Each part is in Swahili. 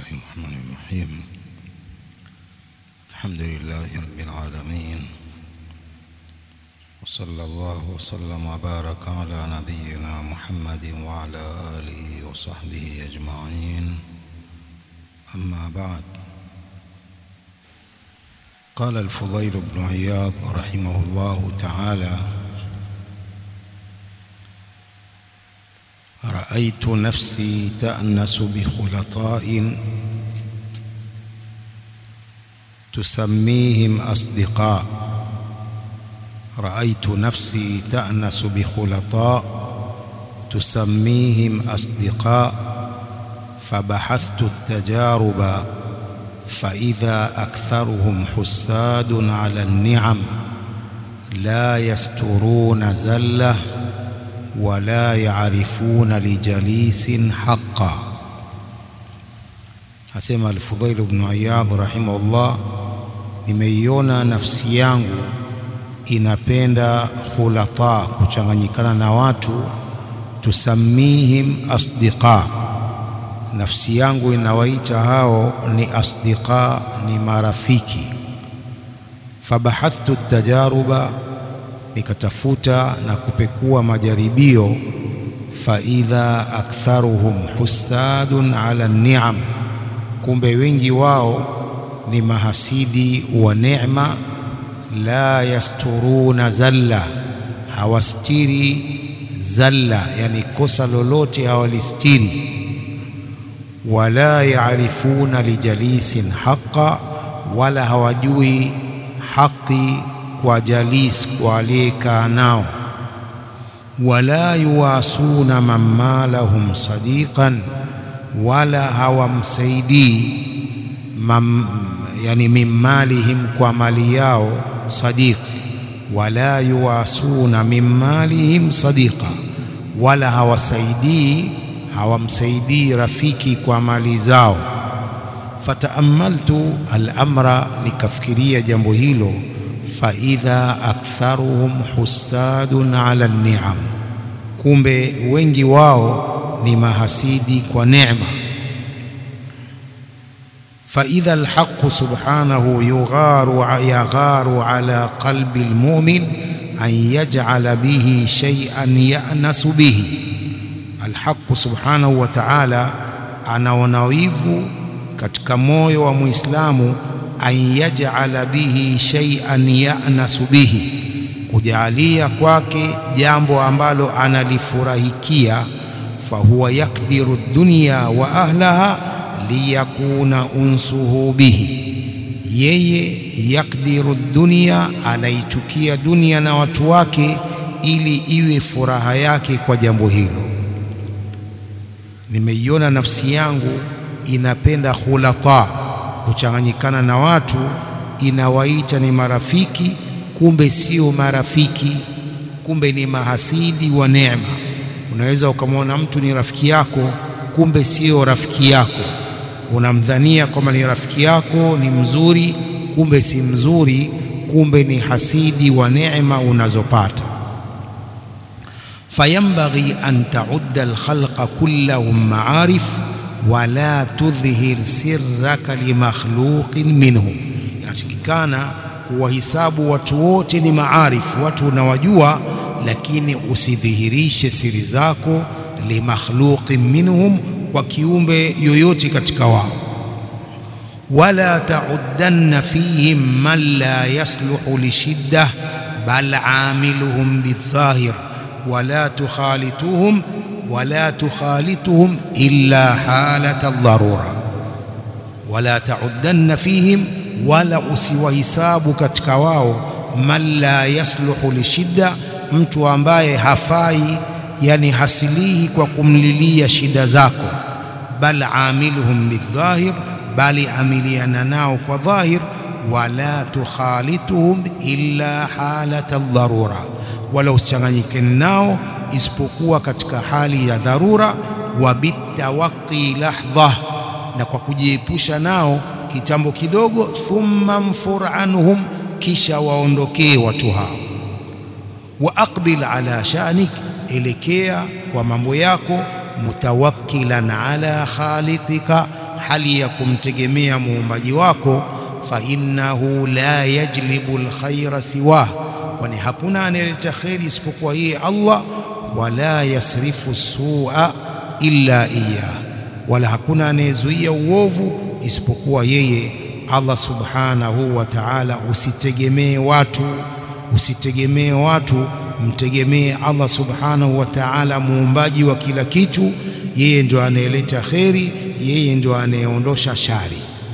الرحمن الرحيم الحمد لله رب العالمين وصلى الله وسلم وبارك على نبينا محمد وعلى آله وصحبه أجمعين أما بعد قال الفضيل بن عياض رحمه الله تعالى رأيت نفسي تأنس بخلطاء تسميهم أصدقاء رأيت نفسي تأنس بخلطاء تسميهم أصدقاء فبحثت التجارب فإذا أكثرهم حساد على النعم لا يسترون زله ولا يعرفون لجليس حقا asema Al-Fudhail ibn Iyadh rahimahullah, nimeiona nafsi yangu inapenda khulata, kuchanganyikana na watu, tusamihim asdiqa, nafsi yangu inawaita hao ni asdiqa, ni marafiki. Fabahathtu tajaruba nikatafuta na kupekua majaribio, faidha aktharuhum husadun ala ni'am, kumbe wengi wao ni mahasidi wa neema. La yasturuna zalla, hawastiri zalla, yani kosa lolote hawalistiri. Wala yaarifuna lijalisin haqa, wala hawajui haki kwa jalis, kwa aliyekaa nao. Wala yuwasuna man malahum sadiqan, wala hawamsaidii mam, yani min malihim, kwa mali yao sadiq. Wala yuwasuna min malihim sadiqa, wala hawasaidii hawamsaidii rafiki kwa mali zao. Fataamaltu al-amra, nikafikiria jambo hilo faidha aktharuhum husadun ala ni'am, kumbe wengi wao ni mahasidi kwa neema. Faidha alhaqu subhanahu yugharu yagharu ala qalbi almu'min an yaj'ala bihi shay'an ya'nasu bihi. Alhaqu subhanahu wa ta'ala anaona wivu katika moyo wa Muislamu an yaj'ala bihi shay'an ya'nasu bihi, kujaalia kwake jambo ambalo analifurahikia. Fahuwa yakdiru dunya wa ahlaha liyakuna unsuhu bihi, yeye yakdiru dunya, anaichukia dunia na watu wake ili iwe furaha yake kwa jambo hilo. Nimeiona nafsi yangu inapenda khulata kuchanganyikana na watu, inawaita ni marafiki, kumbe sio marafiki, kumbe ni mahasidi wa neema. Unaweza ukamwona mtu ni rafiki yako, kumbe sio rafiki yako. Unamdhania kwamba ni rafiki yako, ni mzuri, kumbe si mzuri, kumbe ni hasidi wa neema unazopata. Fayambaghi an taudda alkhalqa kullahum maarif wala tudhhir sirraka limakhluqin minhum, inatakikana kuwahisabu watu wote ni maarifu, watu unawajua, lakini usidhihirishe siri zako limakhluqin minhum, kwa kiumbe yoyote katika wao. Wala tauddanna fihim man la yasluhu lishidda bal amiluhum bildhahir wala tukhalituhum wala tukhalituhum illa halata dharura, wala tauddanna fihim, wala usiwahisabu katika wao man la yasluhu lishidda, mtu ambaye hafai, yani hasilihi kwa kumlilia shida zako. Bal amiluhum bildhahir, bali amiliana nao kwa dhahir. Wala tukhalituhum illa halata dharura, wala usichanganyike nao isipokuwa katika hali ya dharura. Wa bitawaqi lahdha, na kwa kujiepusha nao kitambo kidogo. Thumma mfur anhum, kisha waondokee watu hao. Wa aqbil ala sha'nik, elekea kwa mambo yako. Mutawakkilan ala khaliqika, hali ya kumtegemea muumbaji wako fa innahu la yajlibu alkhaira siwah kwani hakuna anayeleta kheri isipokuwa yeye Allah wala yasrifu sua illa iya wala hakuna anayezuia uovu isipokuwa yeye Allah subhanahu wa ta'ala usitegemee watu usitegemee watu mtegemee Allah subhanahu wa ta'ala muumbaji wa kila kitu yeye ndio anayeleta kheri yeye ndio anayeondosha shari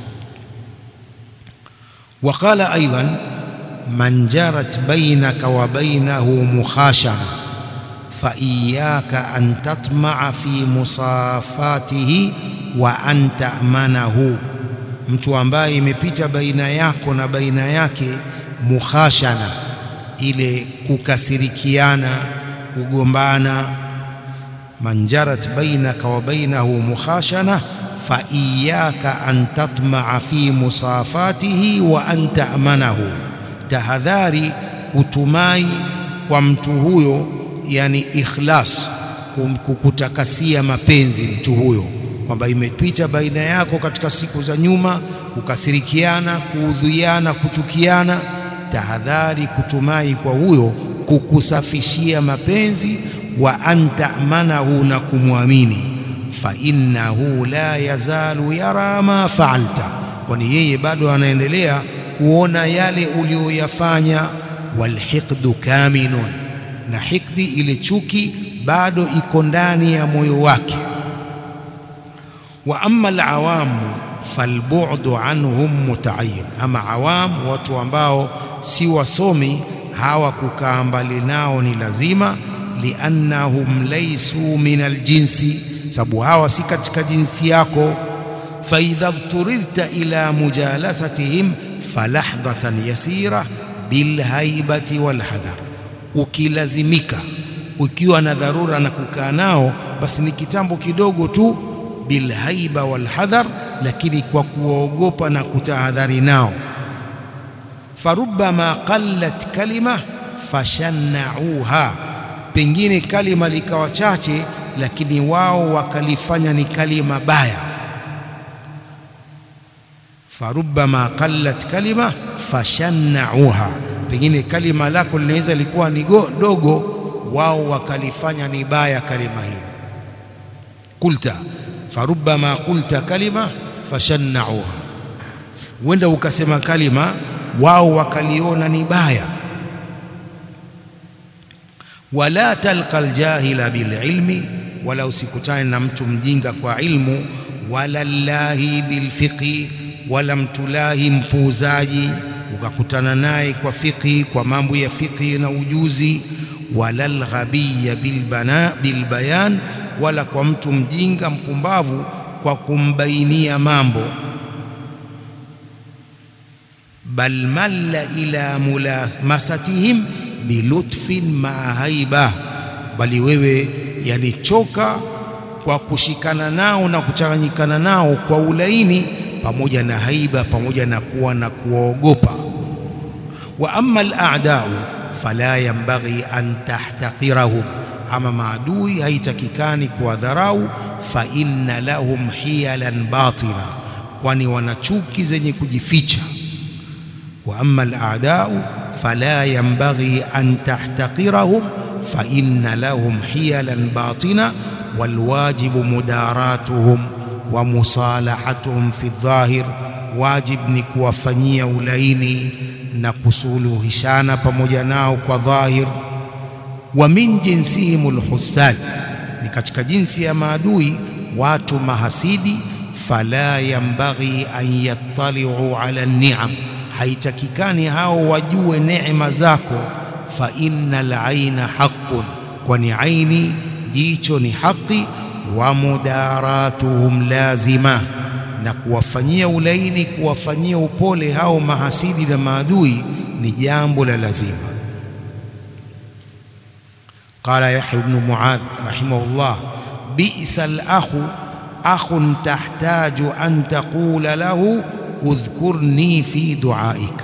وقال أيضا من جرت بينك وبينه مخاشنة فإياك أن تطمع في مصافاته وأن تأمنه mtu ambaye imepita baina yako na baina yake mukhashana ile kukasirikiana kugombana manjarat bainaka wa bainahu mukhashana fa iyaka an tatmaa fi musafatihi wa an ta'manahu tahadhari kutumai kwa mtu huyo yani ikhlas kukutakasia mapenzi mtu huyo kwamba imepita baina yako katika siku za nyuma kukasirikiana kuudhiana kuchukiana tahadhari kutumai kwa huyo kukusafishia mapenzi wa anta amanahu na kumwamini fa innahu la yazalu yara ma faalta kwani yeye bado anaendelea kuona yale uliyoyafanya walhiqdu kaminun na hikdi ile chuki bado iko ndani ya moyo wake wa amma alawamu falbu'du anhum muta'ayyin ama awam watu ambao si wasomi hawa kukaa mbali nao ni lazima liannahum laysu min aljinsi sababu hawa si katika jinsi yako fa idha turirta ila mujalasatihim falahdhatan yasira bilhaibati walhadhar ukilazimika ukiwa na dharura na kukaa nao basi ni kitambo kidogo tu bilhaiba walhadhar lakini kwa kuogopa na kutahadhari nao farubbama qallat kalima fashannauha pengine kalima likawa chache lakini wao wakalifanya ni kalima baya farubbama qallat kalima fashannauha pengine kalima lako linaweza likuwa ni dogo wao wakalifanya ni baya kalima hilo kulta farubbama qulta kalima fashannauha huenda ukasema kalima wao wakaliona ni baya wala talqa aljahila bililmi wala usikutane na mtu mjinga kwa ilmu wala llahi bilfiqhi wala mtulahi mpuuzaji ukakutana naye kwa fiqhi kwa mambo ya fiqhi na ujuzi wala lghabiya bilbana bilbayan wala kwa mtu mjinga mpumbavu kwa kumbainia mambo bal malla ila mulamasatihim bilutfin maa haiba bali wewe yanichoka kwa kushikana nao na kuchanganyikana nao kwa ulaini pamoja na haiba pamoja na kuwa na kuwaogopa wa amma al-a'da'u fala yanbaghi an tahtaqirahum ama maadui haitakikani kuwadharau fa inna lahum hiyalan batila kwani wana chuki zenye kujificha wa amma al-a'da'u fala yanbaghi an tahtaqirahum fa inna lahum hiyalan batina والواجب مداراتهم ومصالحتهم في الظاهر واجب ni kuwafanyia ulaini na kusuluhishana pamoja nao kwa dhahir wa min jinsihim alhusad ni katika jinsi ya maadui watu mahasidi fala yambaghi an yattali'u ala ni'am haitakikani hao wajue neema zako fa innal aina haqqun kwani aini jicho ni haki wa mudaratuhum lazima na kuwafanyia ulaini kuwafanyia upole hao mahasidi na maadui ni jambo la lazima qala yahya ibn muadh rahimahullah bi'sa al-akhu akhun tahtaju an taqula lahu udhkurni fi duaik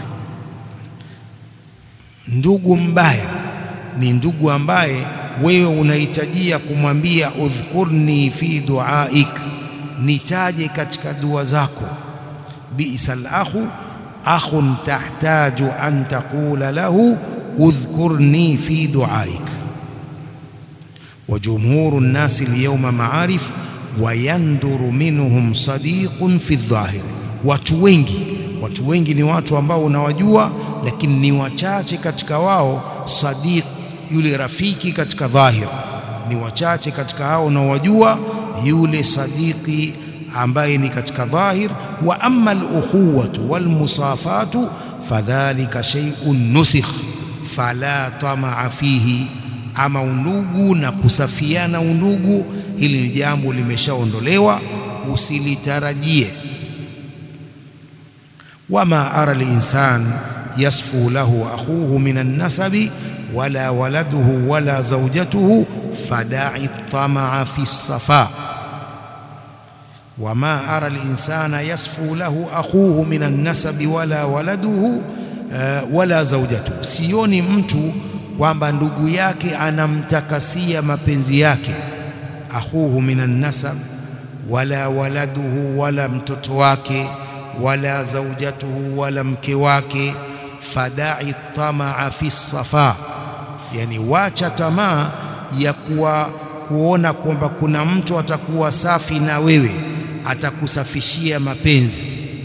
ndugu mbaya ni ndugu ambaye wewe unahitajia kumwambia udhkurni fi duaik nitaje katika dua zako bi'sal akhu akhun tahtaju an taqula lahu udhkurni fi duaik wa jumhuru nnasi alyawma ma'arif wa yanduru minhum sadiqun fi dhahir watu wengi watu wengi ni watu ambao unawajua lakini ni wachache katika wao sadiq yule rafiki katika dhahir ni wachache katika hao unaowajua yule sadiki ambaye ni katika dhahir wa amma al-ukhuwatu wal musafatu fadhalika shay'un nusikh fala tamaa fihi ama undugu na kusafiana undugu hili ni jambo limeshaondolewa usilitarajie wama ara al-insan yasfu lahu akhuhu min an-nasabi wala waladuhu wala zawjatuhu fada'i tamaa fi as-safa wama ara al-insana yasfu lahu akhuhu min an-nasabi wala waladuhu uh, wala zawjatuhu sioni mtu kwamba ndugu yake anamtakasia mapenzi yake akhuhu min an-nasab wala waladuhu wala mtoto wake wala zawjatuhu wala mke wake fada'i tamaa fi safa yani wacha tamaa ya kuwa kuona kwamba kuna mtu atakuwa safi na wewe atakusafishia mapenzi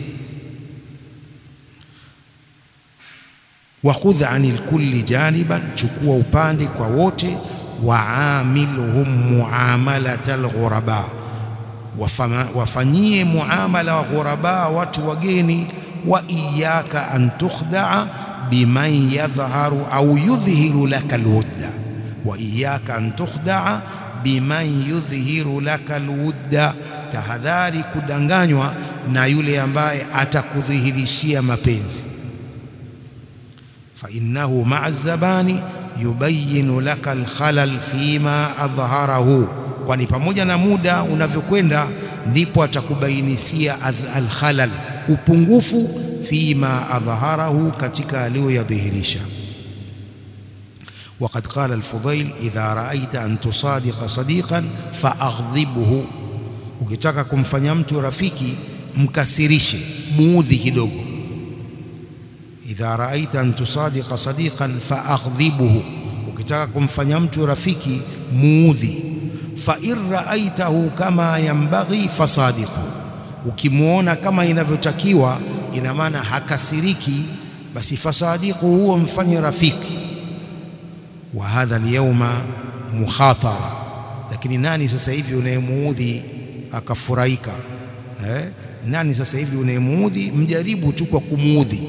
wa khudh anil kulli janiban chukua upande kwa wote waamilhum muamalatal ghuraba wafanyie muamala wa ghuraba watu wageni wa iyaka an tukhdaa biman yadhharu au yudhhiru laka alwudda wa iyaka an tukhdaa biman yudhhiru laka alwudda tahadhari kudanganywa na yule ambaye atakudhihirishia mapenzi fa innahu ma'a zabani yubayinu laka alkhalal fima adhharahu kwani pamoja na muda unavyokwenda ndipo atakubainisia alkhalal upungufu fima adhharahu katika aliyoyadhihirisha وقد قال الفضيل إذا رأيت أن تصادق صديقا فأغضبه ukitaka kumfanya mtu rafiki mkasirishe muudhi kidogo idha raaita an tusadiqa sadiqan faaghdhibhu ukitaka kumfanya mtu rafiki muudhi fa in raaitahu kama yambaghi fasadiqhu ukimuona kama inavyotakiwa ina maana hakasiriki basi fasadiqhu huo mfanye rafiki wa hadha alyawma mukhatara lakini nani sasa hivi unayemuudhi akafurahika eh? nani sasa hivi unayemuudhi mjaribu tu kwa kumuudhi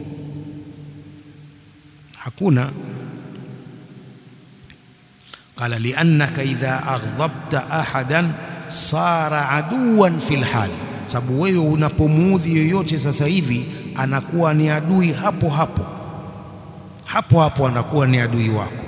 hakuna qala liannaka idha aghdhabta ahadan sara aduwan fil hal sababu wewe unapomuudhi yoyote sasa hivi anakuwa ni adui hapo hapo hapo hapo anakuwa ni adui wako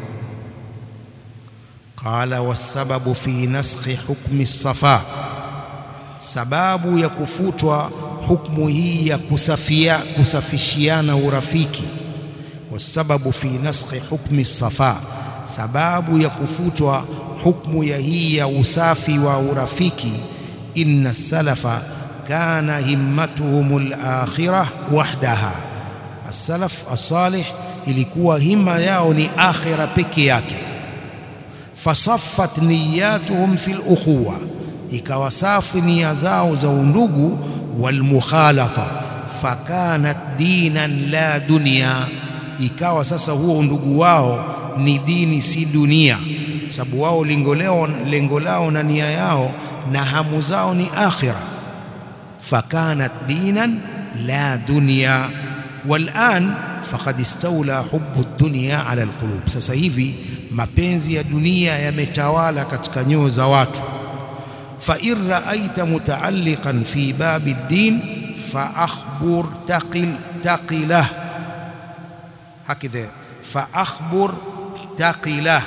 qala wasababu fi naskhi hukmi safa sababu ya kufutwa hukmu hii ya kusafia kusafishiana urafiki wasababu fi naskhi hukmi safa sababu ya kufutwa hukmu ya hii ya usafi wa urafiki inna salafa kana himmatuhum al-akhirah wahdaha as-salaf as-salih ilikuwa hima yao ni akhira peke yake fasaffat niyatuhum fil ukhuwa ikawa safi nia zao za undugu wal mukhalata fakanat dinan la dunya ikawa sasa huo undugu wao ni dini si dunia sababu wao lengo lao lengo lao na nia yao na hamu zao ni akhira fakanat dinan la dunya والآن faqad istawla hubbu dunya ala alqulub sasa hivi mapenzi ya dunia yametawala katika nyoyo za watu fa in ra'aita muta'alliqan fi babi ad-din fa akhbur taqil taqilah hakidha fa akhbur taqilah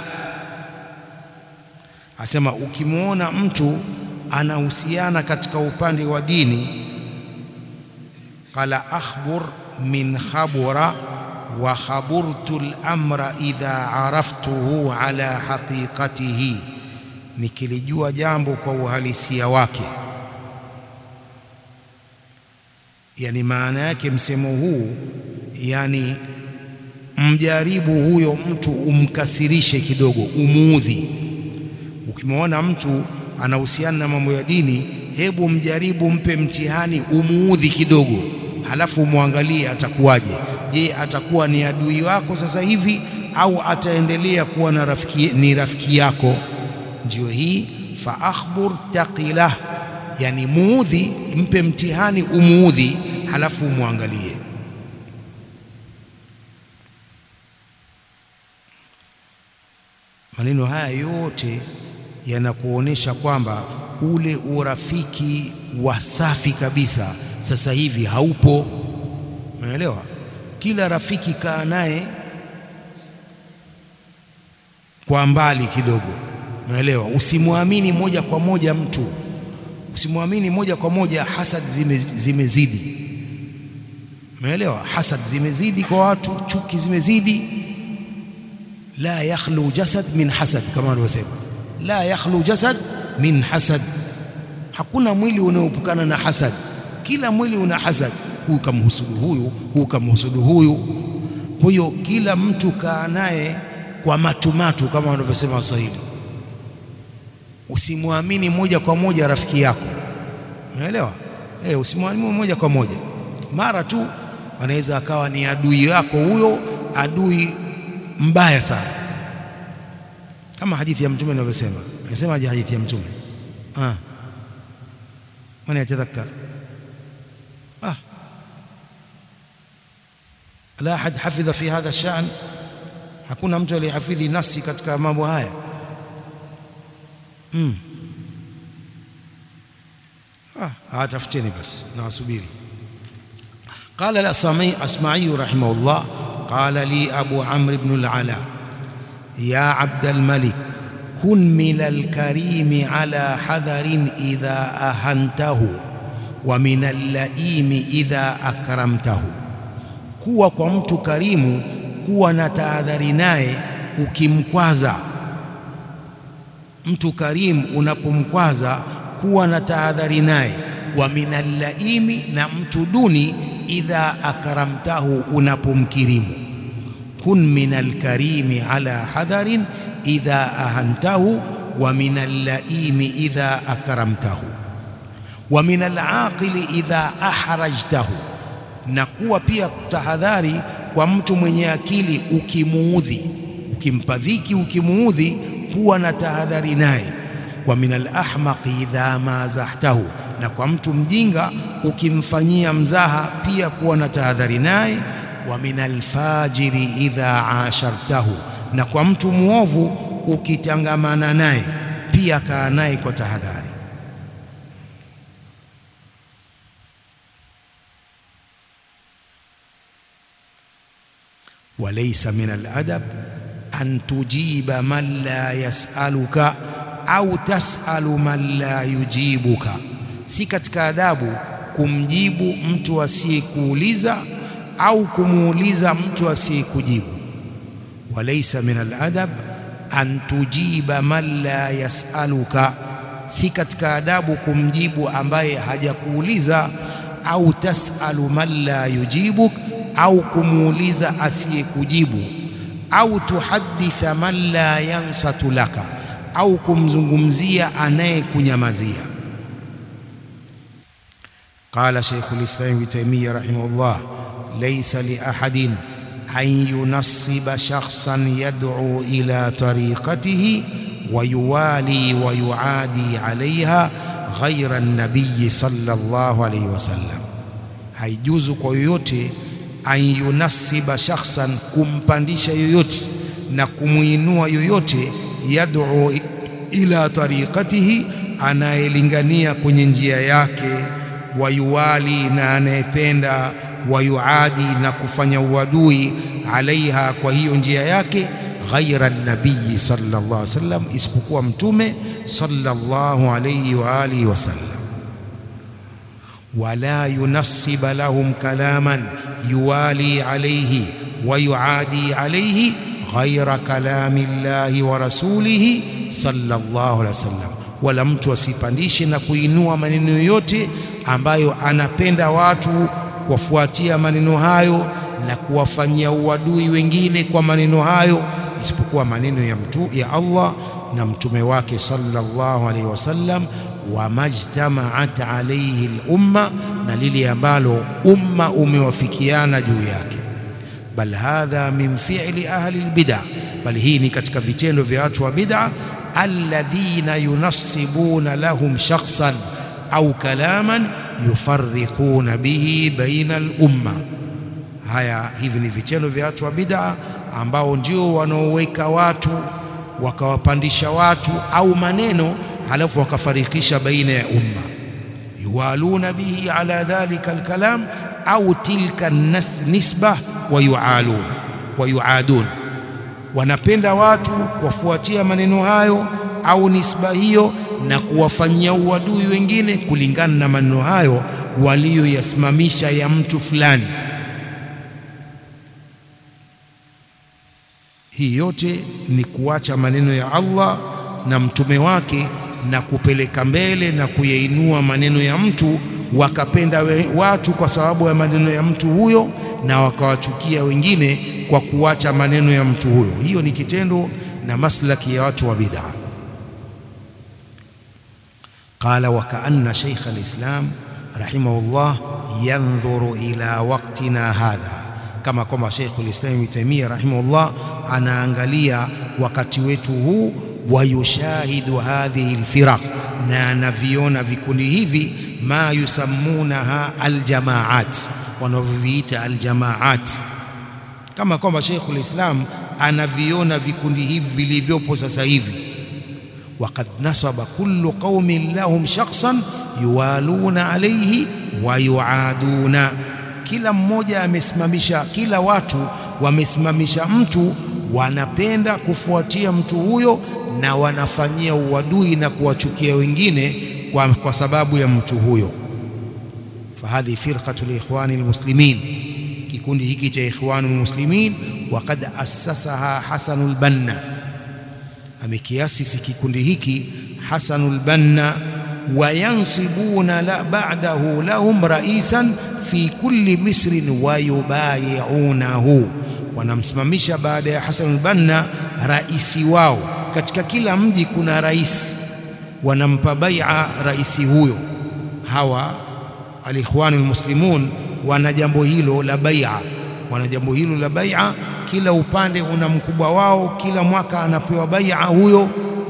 asema ukimwona mtu anahusiana katika upande wa dini qala akhbur min khabura wa khaburtu al-amra idha araftuhu ala haqiqatihi nikilijua jambo kwa uhalisia wake yani maana yake msemo huu yani mjaribu huyo mtu umkasirishe kidogo umuudhi ukimwona mtu anahusiana na mambo ya dini hebu mjaribu mpe mtihani umuudhi kidogo halafu umwangalie atakuwaje je atakuwa ni adui wako sasa hivi au ataendelea kuwa na rafiki, ni rafiki yako ndio hii fa akhbur taqilah yani muudhi mpe mtihani umuudhi halafu umwangalie maneno haya yote yanakuonesha kwamba ule urafiki wa safi kabisa sasa hivi haupo umeelewa kila rafiki kaa naye kwa mbali kidogo umeelewa usimwamini moja kwa moja mtu usimwamini moja kwa moja hasad zime, zimezidi umeelewa hasad zimezidi kwa watu chuki zimezidi la yakhlu jasad min hasad kama walivyosema la yakhlu jasad min hasad hakuna mwili unaoepukana na hasad kila mwili una hasad huyu kamhusudu huyu huyu kamhusudu huyu kwa hiyo kila mtu kaa naye kwa matumatu kama wanavyosema Waswahili usimwamini moja kwa moja rafiki yako umeelewa eh usimwamini moja kwa moja mara tu anaweza akawa ni adui yako huyo adui mbaya sana kama hadithi ya mtume inavyosema anasema je hadithi ya mtume ah من يتذكر آه لا أحد حفظ في هذا الشأن hakuna mtu aliyehafidhi nasi katika mambo haya mm. ah tafuteni basi na wasubiri قال الأصمعي أسمعي رحمه الله قال لي أبو عمرو بن العلاء يا عبد الملك كن من الكريم على حذر إذا أهنته ومن اللئيم إذا أكرمته kuwa kwa mtu karimu kuwa na tahadhari naye ukimkwaza mtu karimu unapomkwaza kuwa na tahadhari naye wa minallaimi na mtu duni idha akramtahu unapomkirimu kun minal karimi ala hadharin idha ahantahu wa minal laimi idha akramtahu wa minal aqili idha ahrajtahu na kuwa pia tahadhari kwa mtu mwenye akili ukimuudhi ukimpa dhiki ukimuudhi kuwa na tahadhari naye wa minal ahmaqi idha mazahtahu na kwa mtu mjinga ukimfanyia mzaha pia kuwa na tahadhari naye wa minal fajiri idha ashartahu na kwa mtu muovu ukitangamana naye pia kaa naye kwa tahadhari walaysa min aladab an tujiba man la yasaluka au tasalu man la yujibuka si katika adabu kumjibu mtu asiyekuuliza au kumuuliza mtu asiyekujibu walaysa min aladab an tujiba man la yasaluka si katika adabu kumjibu ambaye hajakuuliza au tasalu man la yujibuk au kumuuliza asiyekujibu au tuhaditha man la yansatu laka au kumzungumzia anayekunyamazia قال شيخ الإسلام ابن تيمية رحمه الله ليس لأحد أن ينصب شخصا يدعو إلى طريقته ويوالي ويعادي عليها غير النبي صلى الله عليه وسلم haijuzu kwa yoyote an yunasiba shakhsan kumpandisha yoyote na kumuinua yoyote yad'u ila tariqatihi anayelingania kwenye njia yake wayuwali na anayependa wayuadi na kufanya uadui alaiha kwa hiyo njia yake ghaira nabii sallallahu alaihi wasallam isipokuwa mtume sallallahu alaihi wa alihi wasallam wala yunassiba lahum kalaman yuwali alaihi ويعادي عليه غير كلام الله ورسوله صلى الله عليه وسلم wala mtu asipandishe na kuinua maneno yoyote ambayo anapenda watu kuwafuatia maneno hayo na kuwafanyia uadui wengine kwa maneno hayo isipokuwa maneno ya mtu ya Allah na mtume wake sallallahu alaihi wasallam wamajtamaat alayhi al-umma na lile ambalo umma umewafikiana juu yake bal hadha min fi'li ahli al-bid'ah bal hii ni katika vitendo vya watu wa bid'ah alladhina yunassibuna lahum shakhsan au kalaman yufarriquna bihi baina al-umma haya hivi ni vitendo vya watu wa bid'a ambao ndio wanaoweka watu wakawapandisha watu au maneno halafu wakafarikisha baina ya umma yuwaluna bihi ala dhalika alkalam au tilka nisba wa yualun wa yuadun wanapenda watu kuwafuatia maneno hayo au nisba hiyo na kuwafanyia uadui wengine kulingana na maneno hayo walioyasimamisha ya mtu fulani hii yote ni kuacha maneno ya Allah na mtume wake na kupeleka mbele na kuyainua maneno ya mtu wakapenda we, watu kwa sababu ya maneno ya mtu huyo na wakawachukia wengine kwa kuacha maneno ya mtu huyo hiyo ni kitendo na maslaki ya watu wa bid'a qala wa kaanna shaykh al-islam rahimahullah yanzuru ila waqtina hadha kama kwamba Sheikh al-Islam Ibn Taymiyyah rahimahullah anaangalia wakati wetu huu wayushahidu hadhihi alfiraq na anaviona vikundi hivi ma yusammunaha aljamaat wanavyoviita aljamaat kama kwamba Sheikh al-Islam anaviona vikundi hivi vilivyopo sasa hivi وقد نصب كل قوم لهم شخصا يوالون عليه ويعادون kila mmoja amesimamisha kila watu wamesimamisha mtu wanapenda kufuatia mtu huyo na wanafanyia uadui na kuwachukia wengine kwa, kwa sababu ya mtu huyo fahadhi firqatu liikhwani almuslimin kikundi hiki cha ikhwani almuslimin waqad assasaha hasanul banna amekiasisi kikundi hiki hasanul banna wayansibuna la ba'dahu lahum raisan fi kulli misrin wayubayiunahu wanamsimamisha baada ya Hasan al-Banna raisi wao katika kila mji kuna rais wanampa bai'a raisi huyo hawa alikhwan almuslimun wana jambo hilo la bai'a wana jambo hilo la bai'a kila upande una mkubwa wao kila mwaka anapewa bai'a huyo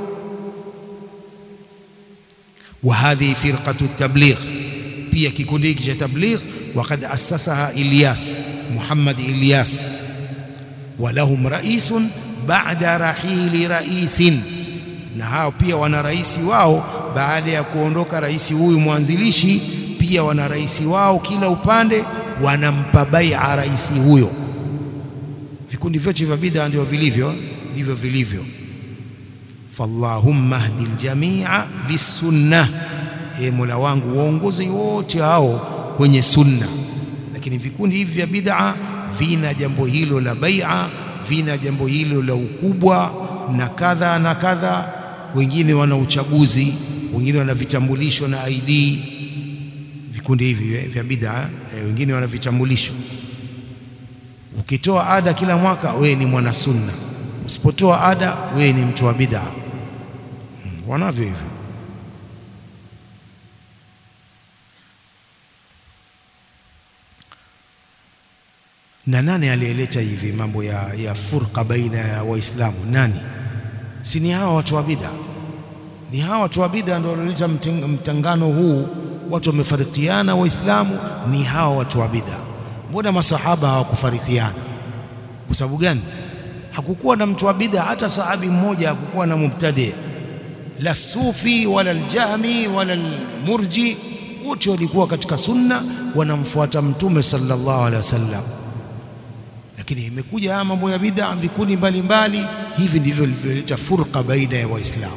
wa hadhi firqatu at-tabligh pia kikundi hiki cha tabligh وقد أسسها إلياس محمد إلياس ولهم رئيس بعد رحيل رئيس na hao pia wana rais wao baada ya kuondoka rais huyu mwanzilishi pia wana rais wao kila upande wanampa bai'a rais huyo vikundi vyote vya bid'a ndio vilivyo ndivyo vilivyo fallahumma hdi aljamia lisunnah e mola wangu waongoze wote hao kwenye sunna lakini vikundi hivi vya bid'a vina jambo hilo la bai'a vina jambo hilo la ukubwa na kadha na kadha wengine wana uchaguzi wengine wana vitambulisho na ID vikundi hivi vya bid'a eh, wengine wana vitambulisho ukitoa ada kila mwaka wewe ni mwana sunna usipotoa ada wewe ni mtu wa bid'a hmm, wanavyo hivyo na nani aliyeleta hivi mambo ya, ya furqa baina ya waislamu nani si ni hawa watu wa bid'a ni hawa watu wa bid'a ndio walioleta mtangano huu watu wamefarikiana waislamu ni hawa watu wa bid'a mbona masahaba hawakufarikiana kwa sababu gani hakukuwa na mtu wa bid'a hata sahabi mmoja hakukuwa na mubtadi la sufi wala aljahmi wala almurji wote walikuwa katika sunna wanamfuata mtume sallallahu alaihi wasallam lakini imekuja haya mambo ya bid'a vikundi mbalimbali hivi ndivyo vilivyoleta furqa baina ya waislamu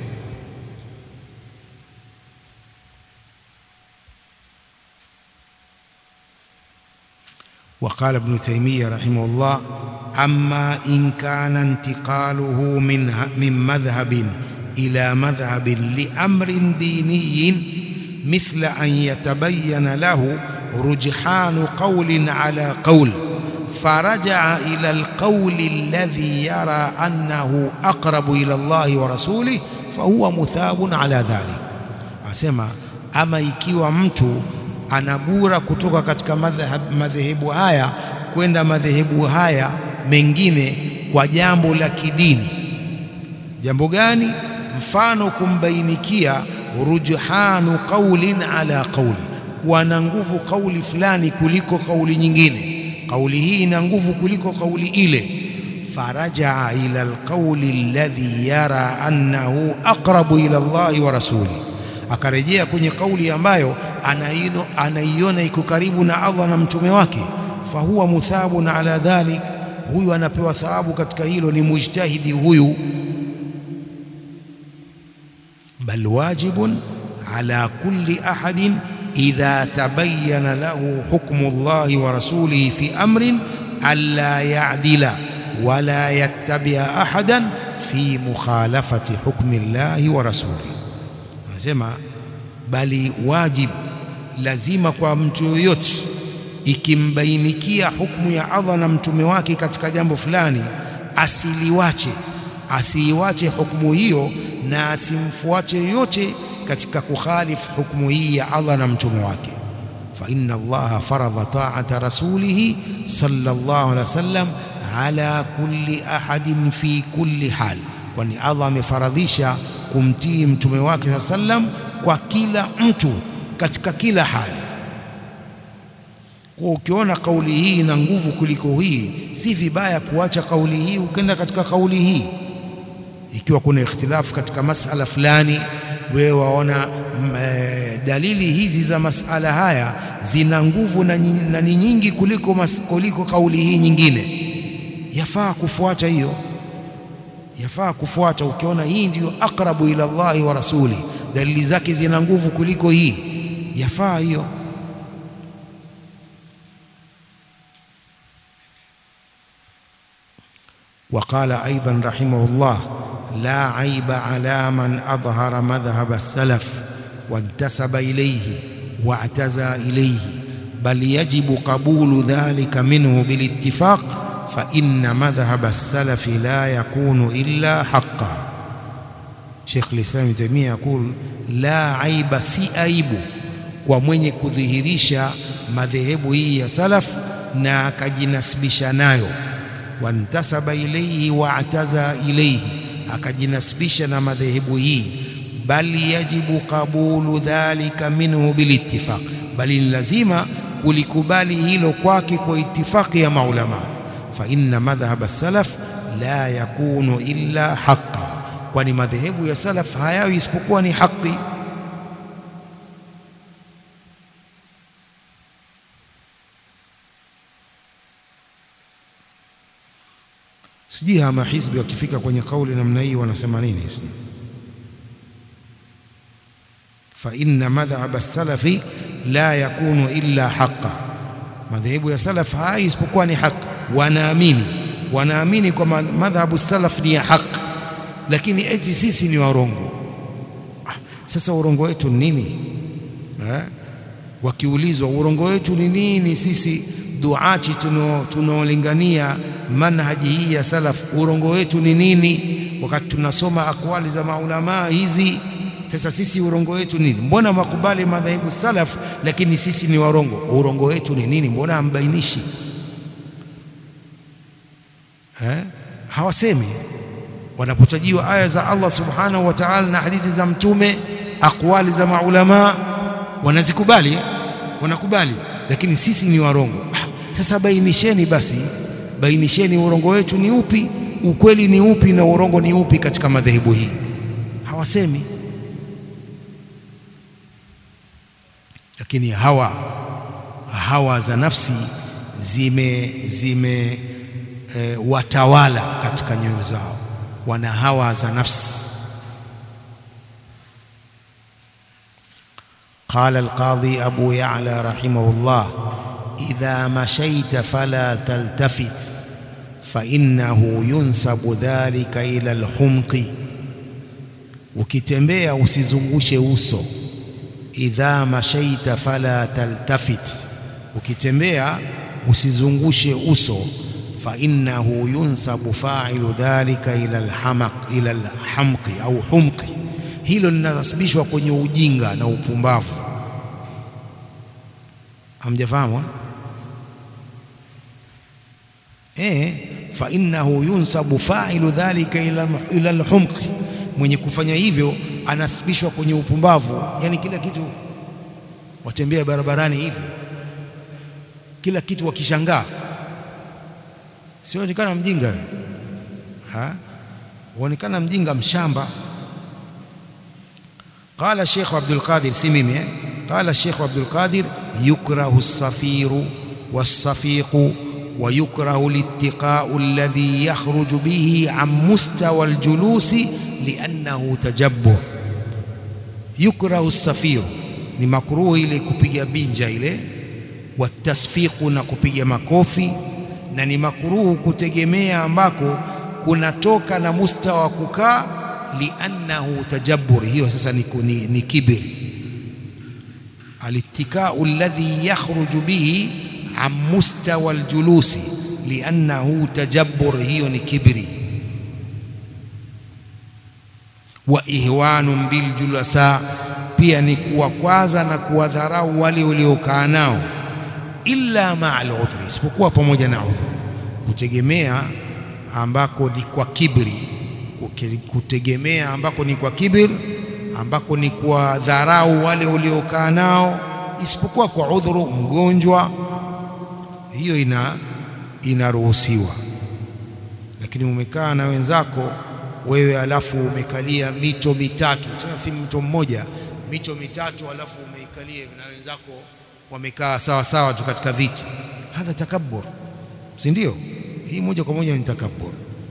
وقال ابن تيمية رحمه الله أما إن كان انتقاله من من مذهب إلى مذهب لأمر ديني مثل أن يتبين له rujhanu qawlin ala qawl فرجع إلى القول الذي يرى أنه أقرب إلى الله ورسوله فهو مثاب على ذلك asema ama ikiwa mtu anabura kutoka katika madhehebu haya kwenda madhehebu haya mengine kwa jambo la kidini jambo gani mfano kumbainikia rujhanu qaulin ala qauli kuwa na nguvu kauli fulani kuliko kauli nyingine kauli hii ina nguvu kuliko kauli ile farajaa ila alqauli alladhi yara annahu aqrabu ila Allahi wa rasuli akarejea kwenye kauli ambayo anaino anaiona iko karibu na Allah na mtume wake fahuwa muthabun ala dhalik huyu anapewa thawabu katika hilo ni mujtahidi huyu bal wajibun ala kulli ahadin إذا تبين له حكم الله ورسوله في أمر ألا يعدل ولا يتبع أحدا في مخالفة حكم الله ورسوله nasema bali wajib lazima kwa mtu yoyote ikimbainikia hukumu ya Allah na mtume wake katika jambo fulani asiliwache asiiwache hukumu hiyo na asimfuate yoyote katika kukhalifu hukumu hii ya Allah na mtume wake fa inna Allah faradha ta'ata rasulih sallallahu alaihi wasallam ala kulli ahadin fi kulli hal kwani Allah amefaradhisha kumtii mtume wake sallam kwa kila mtu katika kila hali kwa ukiona kauli hii ina nguvu kuliko hii si vibaya kuacha kauli hii ukenda katika kauli hii ikiwa kuna ikhtilafu katika masala fulani wewe waona e, dalili hizi za masala haya zina nguvu na, na ni nyingi kuliko, mas, kuliko kauli hii nyingine, yafaa kufuata hiyo, yafaa kufuata. Ukiona hii ndiyo aqrabu ila Allahi wa rasuli, dalili zake zina nguvu kuliko hii, yafaa hiyo. وقال أيضا رحمه الله لا عيب على من أظهر مذهب السلف وانتسب إليه واعتزى إليه بل يجب قبول ذلك منه بالاتفاق فإن مذهب السلف لا يكون إلا حقا شيخ الإسلام ابن تيمية يقول لا عيب si aibu kwa mwenye kudhihirisha madhehebu hii ya salaf na akajinasibisha nayo wantasaba ilaihi waataza ilaihi akajinasibisha na madhehebu hii bali yajibu qabulu dhalika minhu bilittifaq bali ni lazima kulikubali hilo kwake kwa itifaki ya maulama fa inna madhhab salaf la yakunu illa haqa kwani madhehebu ya salaf hayawi isipokuwa ni haki sijui hama hizbi wakifika kwenye kauli namna hii wanasema nini fa inna madhhab as-salafi la yakunu illa haqa madhehebu ya salaf hai isipokuwa ni haki wanaamini wanaamini kwa madhhabu salaf ni ya haki lakini eti sisi ni warongo sasa urongo wetu ni nini eh? wakiulizwa urongo wetu ni nini sisi duati tunaolingania manhaji hii ya salaf urongo wetu ni nini wakati tunasoma akwali za maulamaa hizi sasa sisi urongo wetu nini mbona makubali madhehebu salaf lakini sisi ni warongo urongo wetu ni nini mbona hambainishi eh? hawasemi wanapotajiwa aya za Allah subhanahu wa ta'ala na hadithi za mtume akwali za maulamaa wanazikubali wanakubali lakini sisi ni warongo sasa bainisheni basi bainisheni urongo wetu ni upi ukweli ni upi na urongo ni upi katika madhehebu hii hawasemi lakini hawa hawa za nafsi zime zime e, watawala katika nyoyo zao wana hawa za nafsi قال القاضي أبو يعلى رحمه الله إذا مشيت فلا تلتفت فإنه ينسب ذلك إلى الحمق ukitembea usizungushe uso idha mashaita fala taltafit ukitembea usizungushe uso fa innahu yunsabu fa'ilu dhalika ila alhamaq ila alhamqi au humqi hilo linasababishwa kwenye ujinga na upumbavu hamjafahamu eh fa innahu yunsabu fa'ilu dhalika ila ila alhumqi mwenye kufanya hivyo anasibishwa kwenye upumbavu yani kila kitu watembea barabarani hivi kila kitu wakishangaa sionekana mjinga ha uonekana mjinga mshamba قال الشيخ عبد القادر سميمي قال الشيخ عبد القادر يكره الصفير والصفيق ويكره الاتقاء الذي يخرج به عن مستوى الجلوس لأنه تجبر يكره الصفير ni makruhu ile kupiga binja ile watasfiqu na kupiga makofi na ni makruhu kutegemea ambako kunatoka na mustawa wa kukaa liannahu tajabbur hiyo sasa ni, ni, ni kibri alittikau alladhi yakhruju bihi an mustawa aljulusi liannahu tajabbur hiyo ni kibri wa ihwanun biljulasa pia ni kuwakwaza na kuwadharau wale waliokaa nao illa ma'al udhri isipokuwa pamoja na udhri kutegemea ambako ni kwa kibri kutegemea ambako ni kwa kibir ambako ni kwa dharau wale waliokaa nao isipokuwa kwa udhuru mgonjwa hiyo ina inaruhusiwa lakini umekaa na wenzako wewe alafu umekalia mito mitatu tena si mto mmoja mito mitatu alafu umeikalia na wenzako wamekaa sawa sawa tu katika viti hadha takabbur si ndio hii moja kwa moja ni takabbur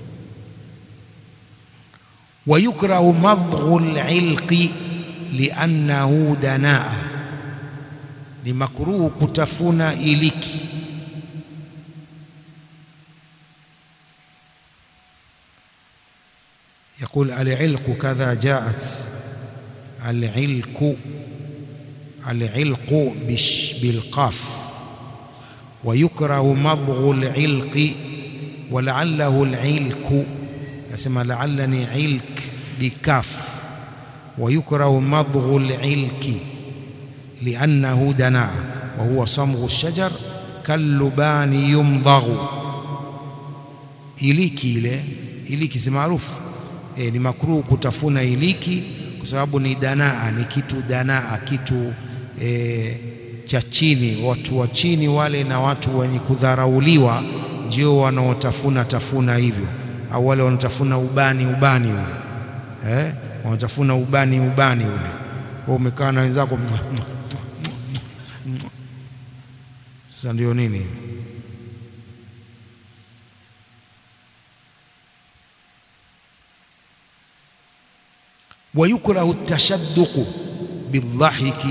ويكره مضغ العلق لأنه دناء لمكروه كتفنا إليك يقول العلق كذا جاءت العلق العلق بالقاف ويكره مضغ العلق ولعله العلك يسمى لعلني علك بكاف ويكره مضغ العلك لأنه دنا وهو صمغ الشجر كاللبان يمضغ iliki ile iliki si maarufu e, ni makruhu kutafuna iliki kwa sababu ni danaa ni kitu danaa kitu e, cha chini watu wa chini wale na watu wenye kudharauliwa ndio wanaotafuna tafuna hivyo au wale wanatafuna ubani ubani ule eh wanatafuna ubani ubani ule wewe umekaa na wenzako sasa ndio nini ويكره التشدق بالضحك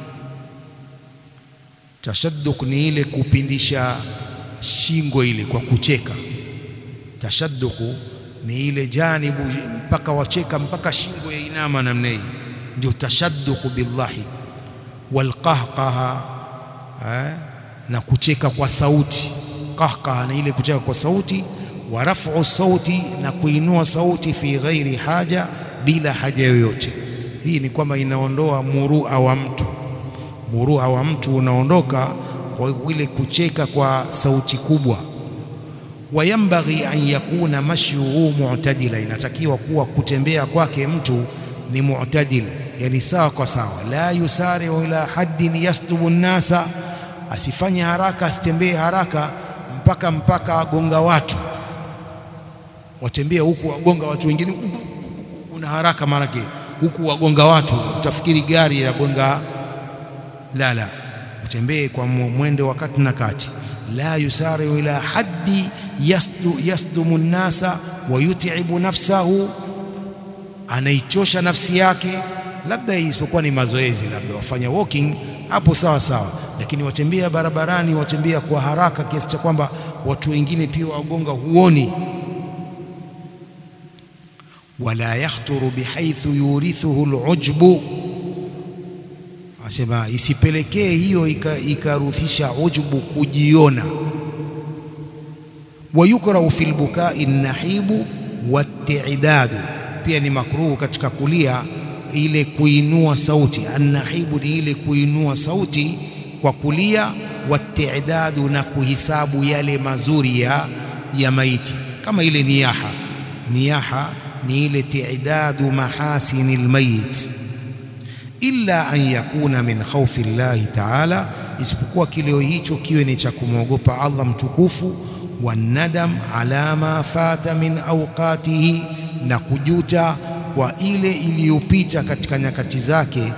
تشدق ni ile kupindisha shingo ile kwa kucheka tashadduku ni ile janibu mpaka wacheka mpaka shingo ya inama namna hii ndio tashadduku bidhahik walqahqaha na kucheka kwa sauti qahqaha na ile kucheka kwa sauti wa raf'u sauti na kuinua sauti fi ghairi haja bila haja yoyote hii ni kwamba inaondoa murua wa mtu murua wa mtu unaondoka kwa ile kucheka kwa sauti kubwa wayambaghi an yakuna mashyuhu mu'tadila inatakiwa kuwa kutembea kwake mtu ni mu'tadil yani sawa kwa sawa la yusari'u ila haddin yasdubu nnasa asifanye haraka asitembee haraka mpaka mpaka agonga watu watembea huku wagonga watu wengine una haraka maanake huku wagonga watu utafikiri gari ya gonga la la utembee kwa mwendo wa kati na kati la yusari'u ila haddi yasdu yasdumu nnasa wa yut'ibu nafsahu anaichosha nafsi yake labda isipokuwa ni mazoezi labda wafanya walking hapo sawa sawa lakini watembea barabarani watembea kwa haraka kiasi cha kwamba watu wengine pia wagonga huoni wala yakhturu bihaithu yurithuhu alujbu asema isipelekee hiyo ikarudhisha ika ujubu kujiona. Wayukrahu fil bukai nahibu watidadu, pia ni makruhu katika kulia ile kuinua sauti. Annahibu ni ile kuinua sauti kwa kulia, watidadu na kuhisabu yale mazuri ya, ya maiti kama ile niyaha. Niyaha ni ile tidadu mahasini lmayit illa an yakuna min khawfi llahi taala, isipokuwa kilio hicho kiwe ni cha kumwogopa Allah mtukufu. Wanadam ala ma fata min awqatihi, na kujuta kwa ile iliyopita katika nyakati zake.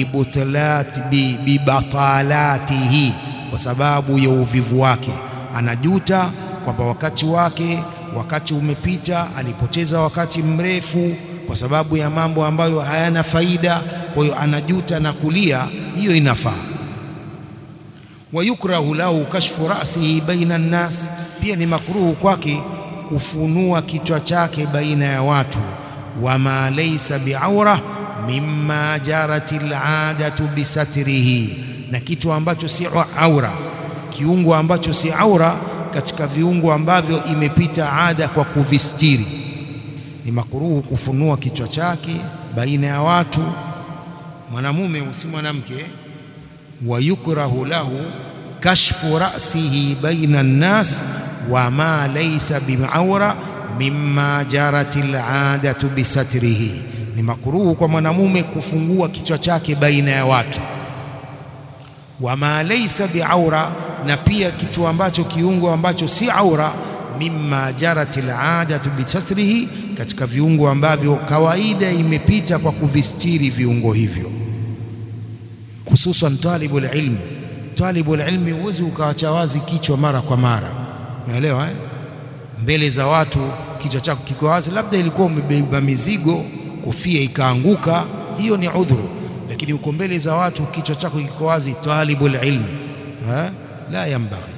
Bibatalatihi, kwa sababu ya uvivu wake, anajuta kwamba wakati wake wakati umepita, alipoteza wakati mrefu kwa sababu ya mambo ambayo hayana faida. Kwa hiyo anajuta na kulia, hiyo inafaa. Wayukrahu lahu kashfu ra'sihi baina nnas, pia ni makruhu kwake kufunua kichwa chake baina ya watu. Wama laysa biaura mimma jarat al'adatu bisatrihi, na kitu ambacho si aura, kiungo ambacho si aura katika viungo ambavyo imepita ada kwa kuvistiri ni makuruhu kufunua kichwa chake baina ya watu, mwanamume usi mwanamke. Wa yukrahu lahu kashfu ra'sihi baina nnas wa ma laysa biaura mimma jarat al'adatu bisatrihi, ni makuruhu kwa mwanamume kufungua kichwa chake baina ya watu. Wa ma laysa biaura, na pia kitu ambacho kiungo ambacho si aura, mimma jarat al'adatu bisatrihi katika viungo ambavyo kawaida imepita kwa kuvistiri viungo hivyo, hususan talibul ilm. Talibul ilmi huwezi ukawacha wazi kichwa mara kwa mara, unaelewa eh? Mbele za watu kichwa chako kiko wazi, labda ilikuwa umebeba mizigo, kofia ikaanguka, hiyo ni udhuru, lakini uko mbele za watu kichwa chako kiko wazi, talibul ilm eh? la yanbaghi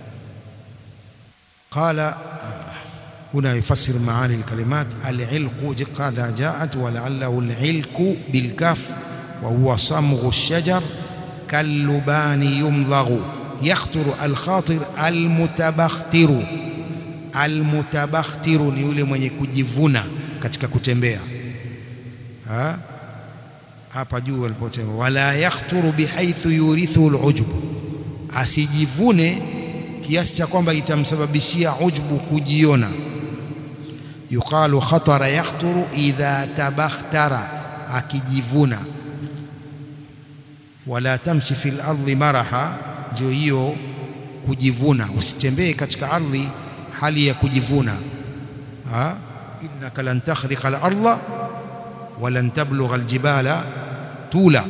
qala هنا يفسر معاني الكلمات العلق قد جاءت ولعله العلك بالكاف وهو صمغ الشجر كاللبان يمضغ يخطر الخاطر المتبختر المتبختر ni yule mwenye kujivuna katika kutembea hapa juu alipotema wala yakhturu bihaithu yurithu alujub asijivune kiasi cha kwamba itamsababishia ujbu kujiona yuqalu khatara yakhturu idha tabakhtara, akijivuna. Wala tamshi fil ardi maraha, ndio hiyo kujivuna. Usitembee katika ardhi hali ya kujivuna. innaka lan takhriqa al-ardha wa lan tablugha al-jibala tula.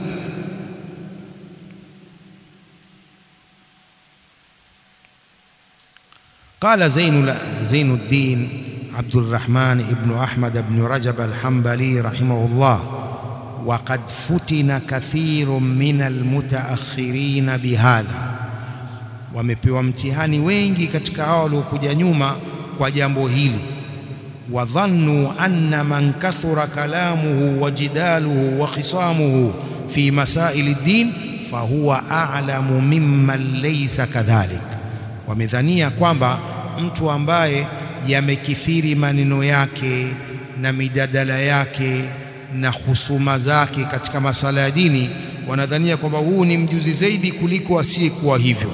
Qala Zainu ddin Abdurrahman ibnu Ahmad ibnu Rajab al-Hanbali rahimahullah, waqad futina kathirun min almutaakhirina bihadha, wamepewa mtihani wengi katika hao waliokuja nyuma kwa jambo hili. Wadhannu anna man kathura kalamuhu wa jidaluhu wa khisamuhu fi masaili ddin fahuwa a'lamu mimman laysa kadhalik, wamedhania kwamba mtu ambaye yamekithiri maneno yake na mijadala yake na husuma zake katika masala ya dini, wanadhania kwamba huu ni mjuzi zaidi kuliko asiyekuwa hivyo.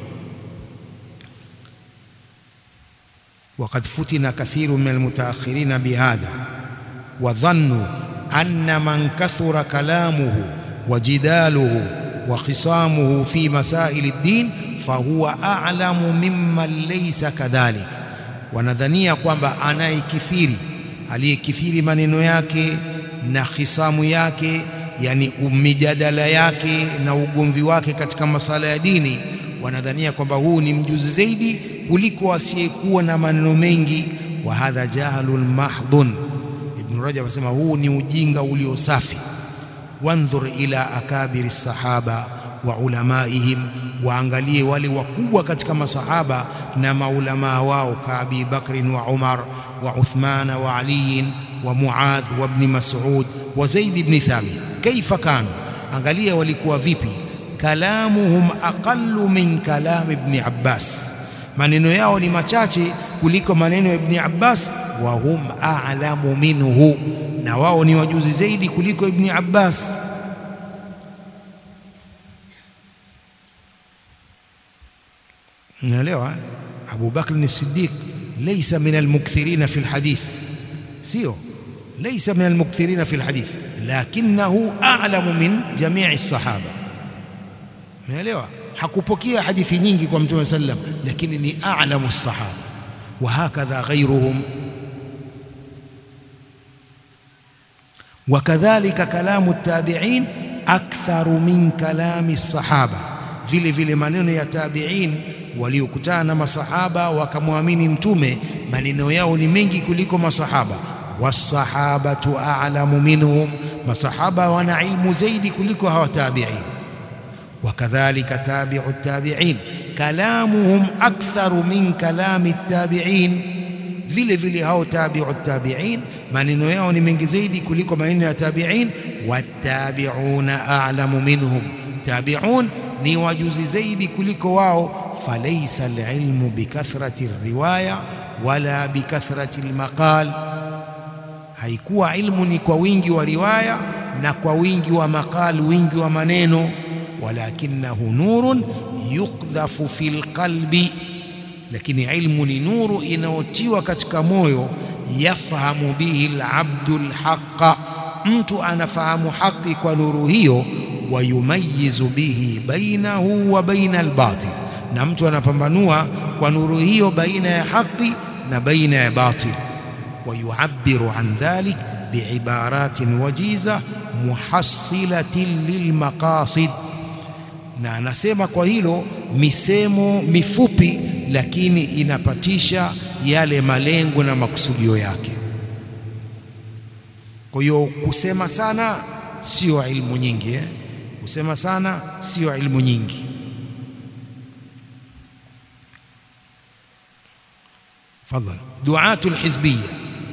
Waqad futina kathiru min almutaakhirina bihadha wa dhannu anna man kathura kalamuhu wa jidaluhu wa khisamuhu fi masaili ddin fahuwa a'lamu mimman laysa kadhalik wanadhania kwamba anayekithiri aliyekithiri maneno yake na khisamu yake, yani mijadala yake na ugomvi wake katika masala ya dini, wanadhania kwamba huu ni mjuzi zaidi kuliko asiyekuwa na maneno mengi. Wa hadha jahlun mahdhun. Ibn Rajab asema huu ni ujinga ulio safi. Wandhur ila akabiri sahaba wa ulamaihim, waangalie wale wakubwa katika masahaba na maulamaa wao ka Abi Bakrin wa Umar wa Uthmana wa Aliyin wa Muadh wa Ibn Mas'ud wa Zaid ibn Thabit, kaifa kanu angalia walikuwa vipi kalamuhum aqallu min kalam ibn Abbas maneno yao ni machache kuliko maneno ya ibn Abbas wa hum a'lamu minhu na wao ni wajuzi zaidi kuliko ibn Abbas unaelewa Abu Bakr as-Siddiq laysa min al-mukthirin fi al-hadith sio laysa min al-mukthirin fi al-hadith lakinahu a'lamu min jami' as-sahaba unaelewa hakupokea hadithi nyingi kwa mtume sallam lakini ni a'lamu as-sahaba wa hakadha ghayruhum وكذلك كلام التابعين أكثر من كلام الصحابة vile vile maneno ya tabi'in waliokutana na masahaba wakamwamini mtume maneno yao ni mengi kuliko masahaba wasahabatu a'lamu minhum masahaba wana ilmu zaidi kuliko hawa tabi'in wakadhalika tabi'u tabi'in kalamuhum aktharu min kalami tabi'in vile vile hao tabi'u tabi'in maneno yao ni mengi zaidi kuliko maneno ya tabi'in wattabi'una a'lamu minhum tabi'un ni wajuzi zaidi kuliko wao falaysa alilmu bikathrati riwaya wala bikathrati almaqal haikuwa ilmu ni kwa wingi wa riwaya na kwa wingi wa maqal wingi wa maneno walakinahu nurun yuqdhafu fil qalbi lakini ilmu ni nuru inayotiwa katika moyo yafahamu bihi alabdu alhaqa mtu anafahamu haki kwa nuru hiyo wayumayizu bihi bainahu wa baina albatil na mtu anapambanua kwa nuru hiyo baina ya haki na baina ya batil wayuabbiru an dhalik biibaratin wajiza muhassilatin lilmaqasid na anasema kwa hilo misemo mifupi lakini inapatisha yale malengo na makusudio yake kwa hiyo kusema sana sio ilmu nyingi eh? kusema sana sio ilmu nyingi تفضل دعاة الحزبية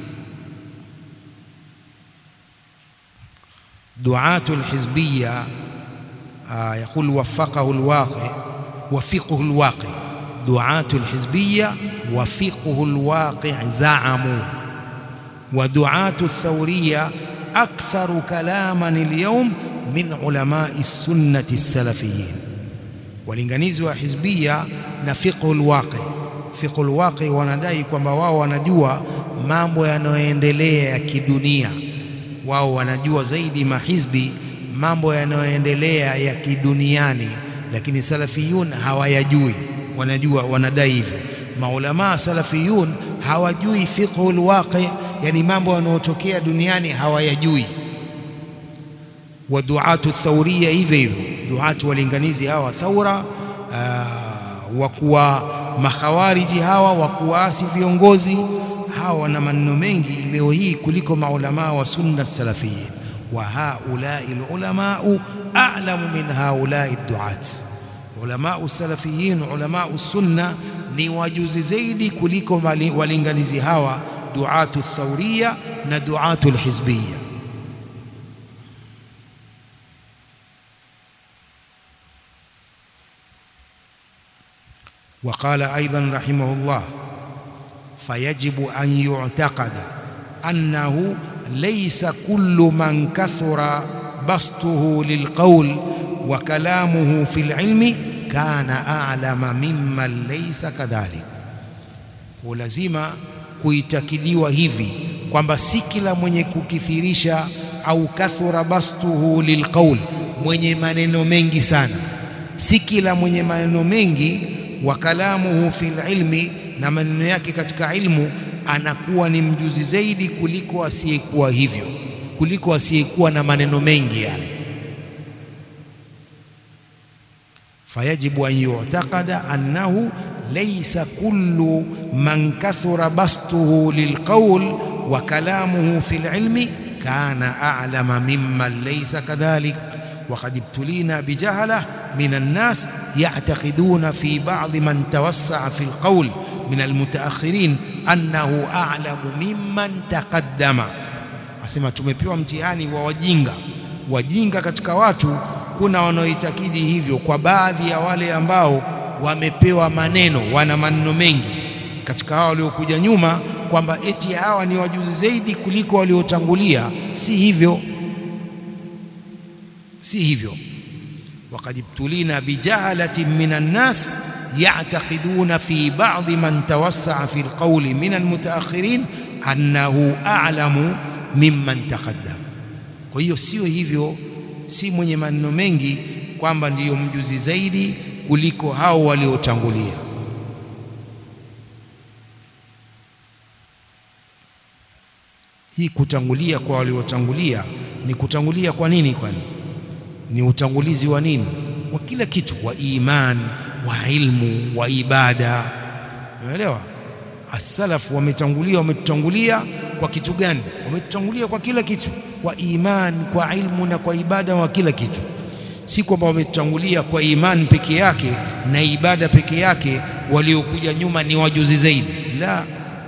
دعاة الحزبية آه يقول وفقه الواقع وفقه الواقع دعاة الحزبية وفقه الواقع زعموا ودعاة الثورية أكثر كلاما اليوم من علماء السنة السلفيين walinganizi wa hizbia na fiqhul waqi fiqhul waqi wanadai kwamba wao wanajua mambo yanayoendelea ya kidunia wao wanajua zaidi mahizbi mambo yanayoendelea ya kiduniani lakini salafiyun hawayajui wanajua wanadai hivyo maulama salafiyun hawajui fiqhul waqi yani mambo yanayotokea duniani hawayajui wa duatu thawriya hivyo hivyo duatu walinganizi hawa thaura wa kuwa makhawariji hawa wa kuasi viongozi hawa wana maneno mengi leo hii kuliko maulama wa sunna salafiyin wa haulai ulamau a'lamu min haulai duat ulamau salafiyin ulamau sunna ni wajuzi zaidi kuliko walinganizi hawa duatu thawriya na duatu alhizbiyya وقال أيضا رحمه الله فيجب أن يعتقد أنه ليس كل من كثر بسطه للقول وكلامه في العلم كان أعلم ممن ليس كذلك ولازم kuitakiliwa hivi kwamba si kila mwenye kukithirisha au kathura bastuhu lilqaul mwenye maneno mengi sana si kila mwenye maneno mengi wa kalamuhu fil ilmi na maneno yake katika ilmu anakuwa ni mjuzi zaidi kuliko asiyekuwa hivyo kuliko asiyekuwa na maneno mengi yani fayajibu an yu'taqada annahu laysa kullu man kathura bastuhu lilqawl wa kalamuhu fil ilmi kana a'lama mimman laysa kadhalik وقد ابتلينا بجهله من الناس يعتقدون في بعض من توسع في القول من المتأخرين أنه أعلم ممن تقدم asema tumepewa mtihani wa wajinga wajinga katika watu kuna wanaoitakidi hivyo kwa baadhi ya wale ambao wamepewa maneno wana maneno mengi katika hawa waliokuja nyuma kwamba eti hawa ni wajuzi zaidi kuliko waliotangulia si hivyo si hivyo وقد ابتلينا بجهلة من الناس يعتقدون في بعض من توسع في القول من المتأخرين أنه أعلم ممن تقدم kwa hiyo sio hivyo si mwenye maneno mengi kwamba ndiyo mjuzi zaidi kuliko hao waliotangulia hii kutangulia kwa waliotangulia ni kutangulia kwa nini kwani ni utangulizi wa nini wa kila kitu wa iman wa ilmu wa ibada unaelewa as-salaf wametangulia wametutangulia kwa kitu gani wametutangulia kwa kila kitu kwa iman kwa ilmu na kwa ibada wa kila kitu si kwamba wametutangulia kwa iman peke yake na ibada peke yake waliokuja nyuma ni wajuzi zaidi la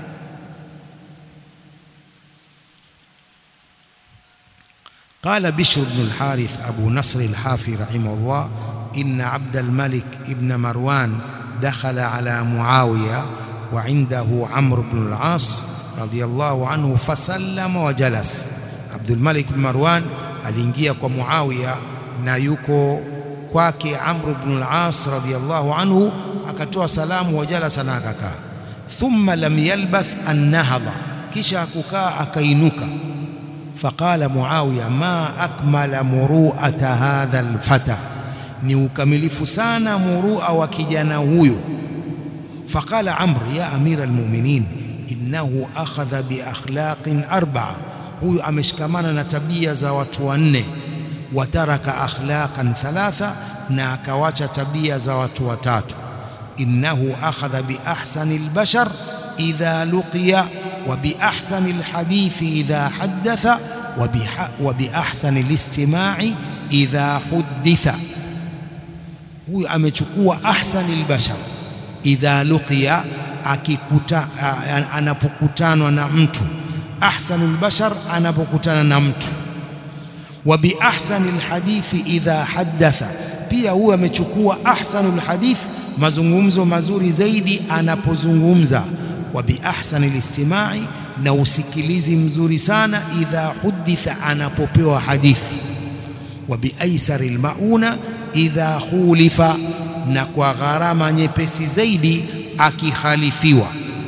قال بشر بن الحارث أبو نصر الحافي رحمه الله إن عبد الملك ابن مروان دخل على معاوية وعنده عمرو بن العاص رضي الله عنه فسلم وجلس عبد الملك بن مروان aliingia kwa Muawiya na yuko kwake Amr ibn al-As radiyallahu anhu akatoa salamu wajalasa na akakaa thumma lam yalbath an nahadha kisha kukaa akainuka فقال معاوية ما أكمل مروءة هذا الفتى ni ukamilifu sana murua wa kijana huyo faqala amr ya amira almu'minin innahu akhadha bi akhlaqin arba'a huyu ameshikamana na tabia za watu wanne wataraka akhlaqan thalatha na akawacha tabia za watu watatu innahu akhadha bi ahsani albashar idha luqiya wa bi ahsani alhadithi idha haddatha wa bi ahsani alistima'i idha hudditha huyu amechukua ahsani albashar idha luqiya akikuta anapokutanwa na mtu ahsanul bashar anapokutana na mtu wa bi ahsanil hadithi idha haddatha pia huyu amechukua ahsanul hadith mazungumzo mazuri zaidi anapozungumza wa bi ahsanil istimai na usikilizi mzuri sana idha huditha anapopewa hadithi wa bi aisaril mauna idha khulifa na kwa gharama nyepesi zaidi akikhalifiwa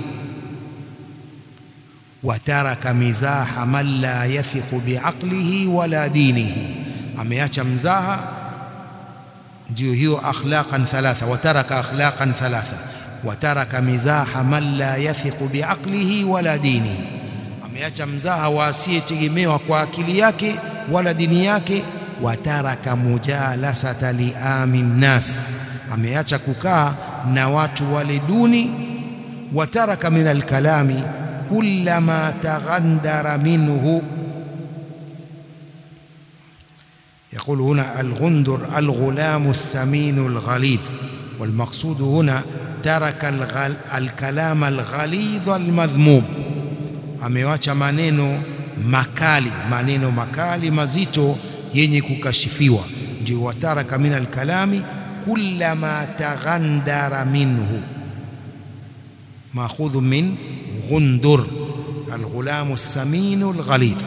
wataraka mizaha man la yathiqu biaqlihi wala dinihi, ameacha mzaha. Ndio hiyo akhlaqan thalatha, wataraka akhlaqan thalatha, wataraka mizaha man la yathiqu biaqlihi wala dinihi, ameacha mzaha wa asiyetegemewa kwa akili yake wala dini yake. Wataraka mujalasata liami nnas, ameacha kukaa na watu wale duni. Wataraka min alkalami كلما تغندر منه يقول هنا الغندر الغلام السمين الغليظ والمقصود هنا ترك الغل الكلام الغليظ المذموم amewacha maneno makali maneno makali mazito yenye kukashifiwa ndio wataraka min alkalami kullama taghandara minhu maakhudhu min غندر الغلام السمين الغليظ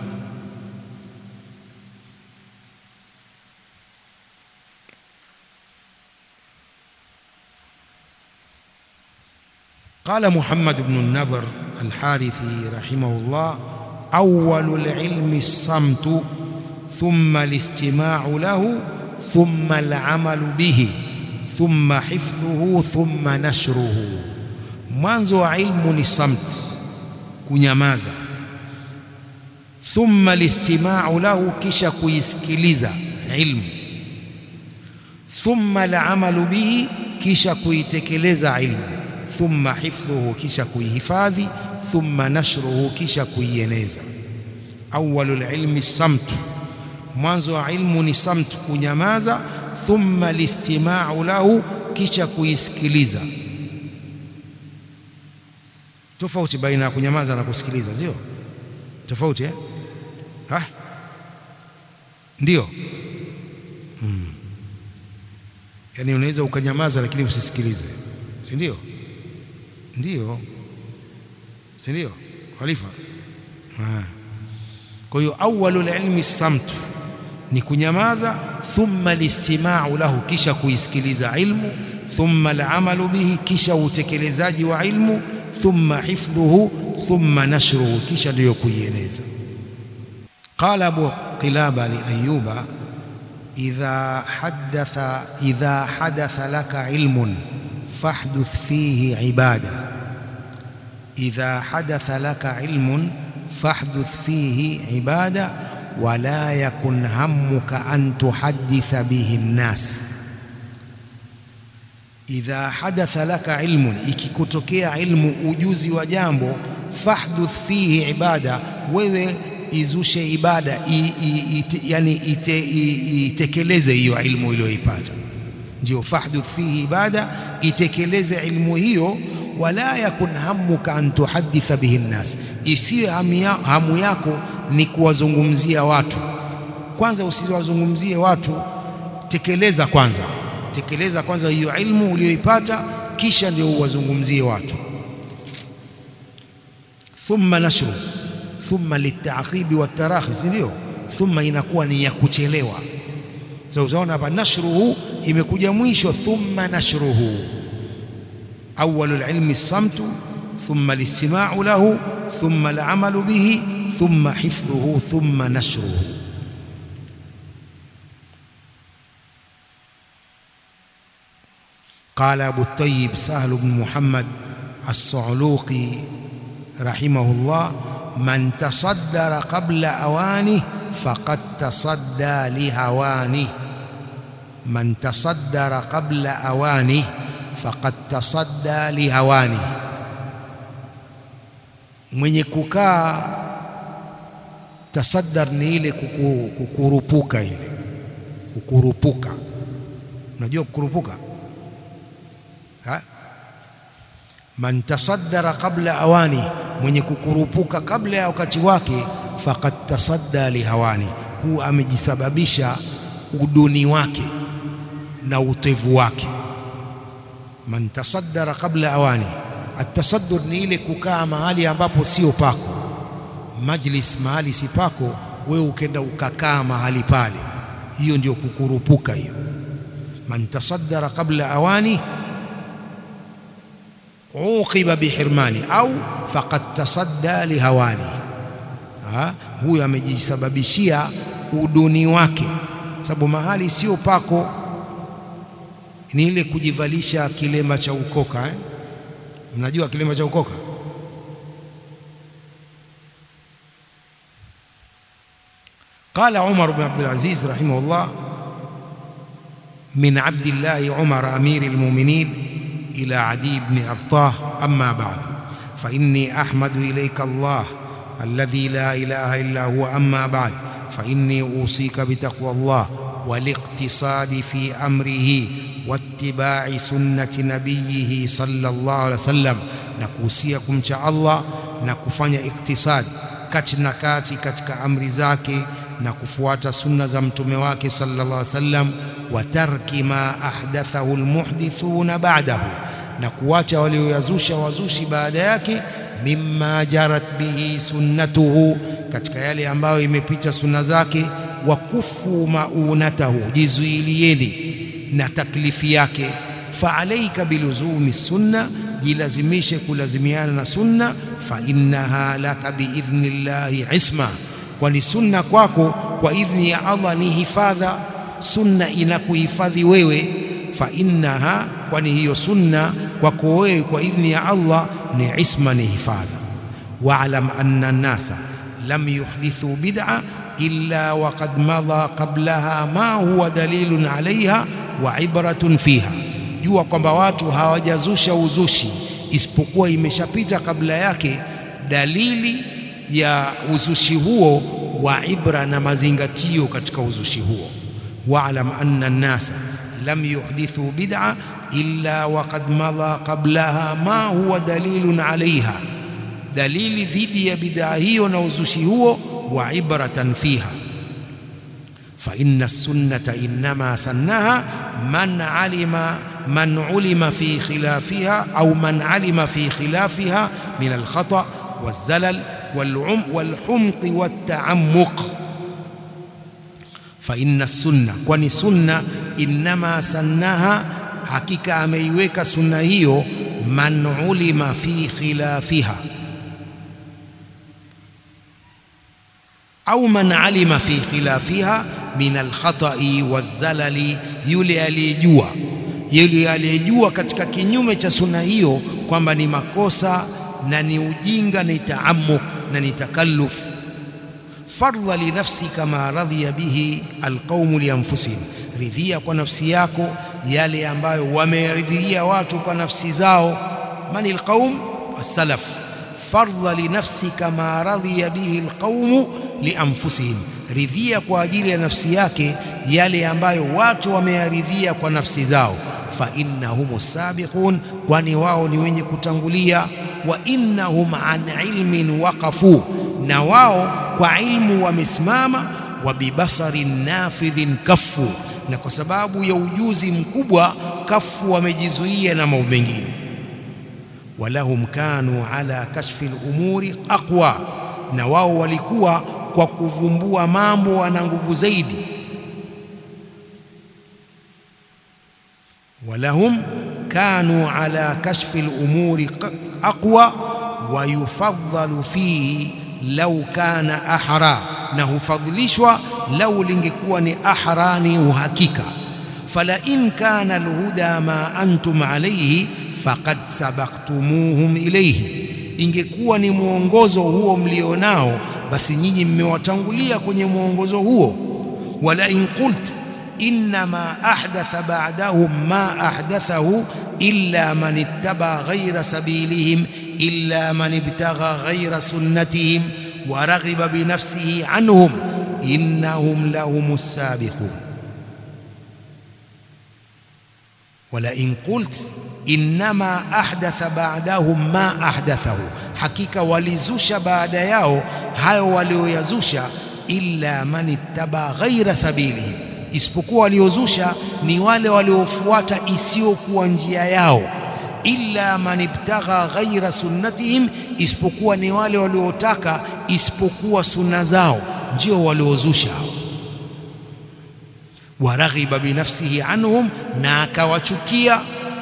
قال محمد بن النضر الحارثي رحمه الله أول العلم الصمت ثم الاستماع له ثم العمل به ثم حفظه ثم نشره mwanzo wa ilmu ni samt kunyamaza thumma listimau lahu kisha kuisikiliza ilmu thumma alamalu bihi kisha kuitekeleza ilmu thumma hifdhuhu kisha kuihifadhi thumma nashruhu kisha kuieneza awwalul ilmi samtu mwanzo wa ilmu ni samt kunyamaza thumma listimau lahu kisha kuisikiliza tofauti baina ya kunyamaza na kusikiliza sio tofauti eh? ha? ndio mm. Yaani unaweza ukanyamaza lakini usisikilize, si ndio? Ndio, si ndio Khalifa? Kwa hiyo awwalul ilmi samtu ni kunyamaza, thumma listimau lahu, kisha kuisikiliza ilmu, thumma alamalu bihi, kisha utekelezaji wa ilmu, thumma hifdhuhu, thumma nashruhu, kisha ndiyo kuieneza. Qala Abu Qilaba li Ayyuba idha haddatha idha hadatha laka ilmun fahduth fihi ibada idha hadatha laka ilmun fahduth fihi ibada wala yakun hammuka an tuhadditha bihi nnas. Idha hadatha laka ilmun, ikikutokea ilmu ujuzi wa jambo, fahduth fihi ibada, wewe izushe ibada i, i, ite, yani ite, i, itekeleze hiyo ilmu iliyoipata, ndio fahduth fihi ibada, itekeleze ilmu hiyo wala yakun hammuka an tuhadditha bihi nnas, isiyo hamu yako ni kuwazungumzia watu. Kwanza usiwazungumzie watu, tekeleza kwanza, tekeleza kwanza hiyo ilmu uliyoipata, kisha ndio uwazungumzie watu. Thumma nashru, thumma litaqibi watarahi, si ndio? Thumma inakuwa ni ya kuchelewa. So unaona hapa nashruhu imekuja mwisho, thumma nashruhu awwalu lilmi samtu thumma listimau lahu thumma alamalu bihi thumma hifdhuhu thumma nashruhu. Qala Abu Tayyib Sahl bn Muhammad As-Sa'luqi rahimahullah, man tasaddara qabla awani faqad tasadda lihawani, man tasaddara qabla awani faqad tasadda lihawani, mwenye kukaa tasaddar ni ile kuku, kukurupuka ile kukurupuka. Unajua kukurupuka ha? Man tasaddara qabla awani, mwenye kukurupuka kabla ya wakati wake, faqad tasadda lihawani, huu amejisababisha uduni wake na utevu wake. Man tasaddara qabla awani, atasaddur ni ile kukaa mahali ambapo sio pako majlis mahali si pako, wewe ukenda ukakaa mahali pale, hiyo ndio kukurupuka hiyo. Man tasaddara qabla awani uqiba bihirmani au faqad tasadda lihawani, huyo amejisababishia uduni wake, sababu mahali sio pako ni ile kujivalisha kilema cha ukoka eh? Mnajua kilema cha ukoka Qala Umar bn Abdulaziz rahimahullah min abdillahi Umar amiri lmuminin ila Adi bni Artah amma ba'du fa inni ahmadu ilayka Allah alladhi la ilaha illa huwa amma ba'd fa inni usika bitaqwa Allah waliqtisadi fi amrihi wattiba'i sunnati nabiyhi sallallahu alaihi wasallam, na kuhusia kumcha Allah na kufanya iktisadi kati na kati katika amri zake na kufuata sunna za mtume wake sallallahu alaihi wasallam, wa tarki ma ahdathahu almuhdithuna ba'dahu, na kuacha walioyazusha wazushi baada yake, mimma jarat bihi sunnatuhu, katika yale ambayo imepita sunna zake, wa kufu maunatahu, jizuilieni na taklifi yake. Fa alaika biluzumi sunna, jilazimishe kulazimiana na sunna. Fa innaha laka biidhnillahi isma kwani sunna kwako kwa idhni ya Allah ni hifadha. Sunna inakuhifadhi wewe. Fa innaha, kwani hiyo sunna kwako wewe kwa idhni ya Allah ni isma, ni hifadha. Wa'lam anna an-nasa lam yuhdithu bid'a illa waqad madha qablaha ma huwa dalilun alaiha wa ibratun fiha, jua kwamba watu hawajazusha uzushi isipokuwa imeshapita kabla yake dalili ya uzushi huo wa ibra na mazingatio katika uzushi huo. Wa'lam anna an-nasa lam yuhdithu bid'a illa waqad madha qablaha ma huwa dalilun alaiha, dalili dhidi ya bid'a hiyo na uzushi huo, wa ibratan fiha. fa inna sunnata innama sannaha man alima man ulima fi khilafiha au man alima fi khilafiha min alkhata والزلل والعم والحمق والتعمق فإن السنة kwani sunna innama sannaha hakika ameiweka sunna hiyo man ulima fi khilafiha au man alima fi khilafiha min alkhata'i wazalali yule aliyejua yule aliyejua katika kinyume cha sunna hiyo kwamba ni makosa na ni ujinga ni taamuk na ni takalluf fardha li nafsi kama radhiya bihi alqaumu li anfusihim ridhia kwa nafsi yako yale ambayo wameridhia watu kwa nafsi zao man alqaum as-salaf fardha li nafsi kama radhiya bihi alqaumu li anfusihim ridhia kwa ajili ya nafsi yake yale ambayo watu wameyaridhia kwa nafsi zao fa innahum sabiqun kwani wao ni wenye kutangulia wa innahum an ilmin waqafu na wao kwa ilmu wamesimama wa bibasarin nafidhin kafu na kwa sababu ya ujuzi mkubwa kafu wamejizuia na mambo mengine walahum kanu ala kashfi al-umuri aqwa na wao walikuwa kwa kuvumbua mambo wana nguvu zaidi walahum kanu ala kashfi al-umuri aqwa wa yufaddalu fihi lau kana ahra na hufadhilishwa lau lingekuwa ni ahra ni uhakika fala in kana alhuda ma antum alayhi faqad sabaqtumuhum ilayhi ingekuwa ni mwongozo huo mlionao basi nyinyi mmewatangulia kwenye mwongozo huo wala in qult inma ahdatha ba'dahum ma ahdathahu illa man ittaba ghayra sabilihim illa man ibtagha ghayra sunnatihim wa raghiba bi nafsihi anhum innahum lahumus sabiqun wala in qult inma ahdatha ba'dahum ma ahdathahu hakika walizusha baada yao hayo walioyazusha illa man ittaba ghaira sabilihim isipokuwa waliozusha ni wale waliofuata isiyokuwa njia yao illa man ibtagha ghaira sunnatihim isipokuwa ni wale waliotaka isipokuwa sunna zao ndio waliozusha waraghiba binafsihi anhum na akawachukia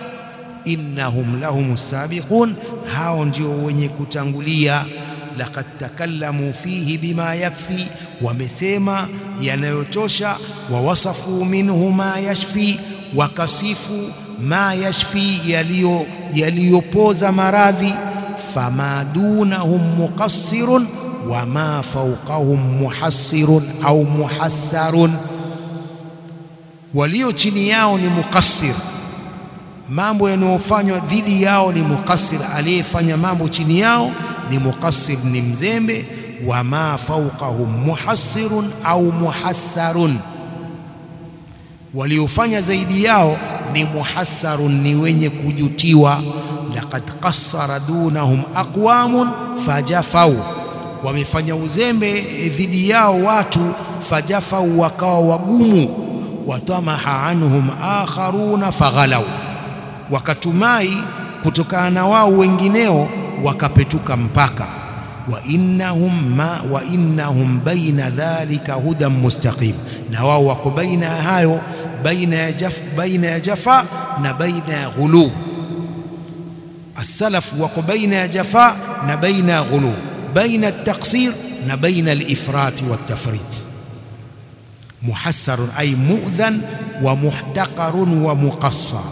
innahum lahumus sabiqun hao ndio wenye kutangulia laqad takallamu fihi bima yakfi wamesema yanayotosha wa wasafu minhu ma yashfi wakasifu ma yashfi yaliyo yaliyopoza maradhi fama dunahum muqassirun wa ma fawqahum muhassirun au muhassarun walio chini yao ni muqassir mambo yanayofanywa dhidi yao ni muqassir aliyefanya mambo chini yao ni muqassir ni mzembe wa ma fawqahum muhassirun au muhassarun waliofanya zaidi yao ni muhassarun ni wenye kujutiwa laqad qassara dunahum aqwamun fajafau wamefanya uzembe dhidi yao watu fajafau wakawa wagumu watamaha anhum akharuna faghalau wakatumai kutokana na wao wengineo wakapetuka mpaka wa innahum ma wa innahum baina dhalika hudan mustaqim na wao wako baina ya hayo baina ya jaf baina ya jafa na baina ya ghulu as-salaf wako baina ya jafa na baina ya ghulu baina at-taqsir na baina al-ifrat wat-tafrit muhassar ay mu'dhan wa muhtaqarun wa muqassar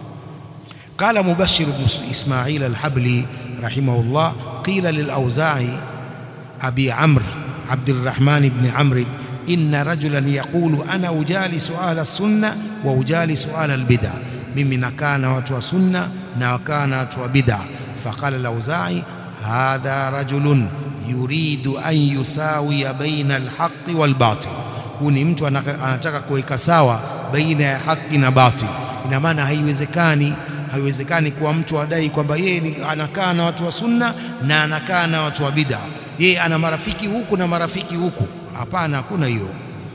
قال مبشر بن إسماعيل الحبلي رحمه الله قيل للأوزاعي أبي عمرو عبد الرحمن بن عمرو إن رجلا يقول أنا أجالس أهل السنة وأجالس أهل البدع mimi nakaa na watu wa sunna na wakaa na watu wa bid'a faqala al-Auza'i hadha rajulun yuridu an yusawiya baina al-haqqi wal-batil huu ni mtu anataka kuweka sawa baina ya haki na batil ina maana haiwezekani haiwezekani kuwa mtu adai kwamba yeye anakaa na watu wa sunna na anakaa na watu wa bid'a yeye ana marafiki huku na marafiki huku hapana hakuna hiyo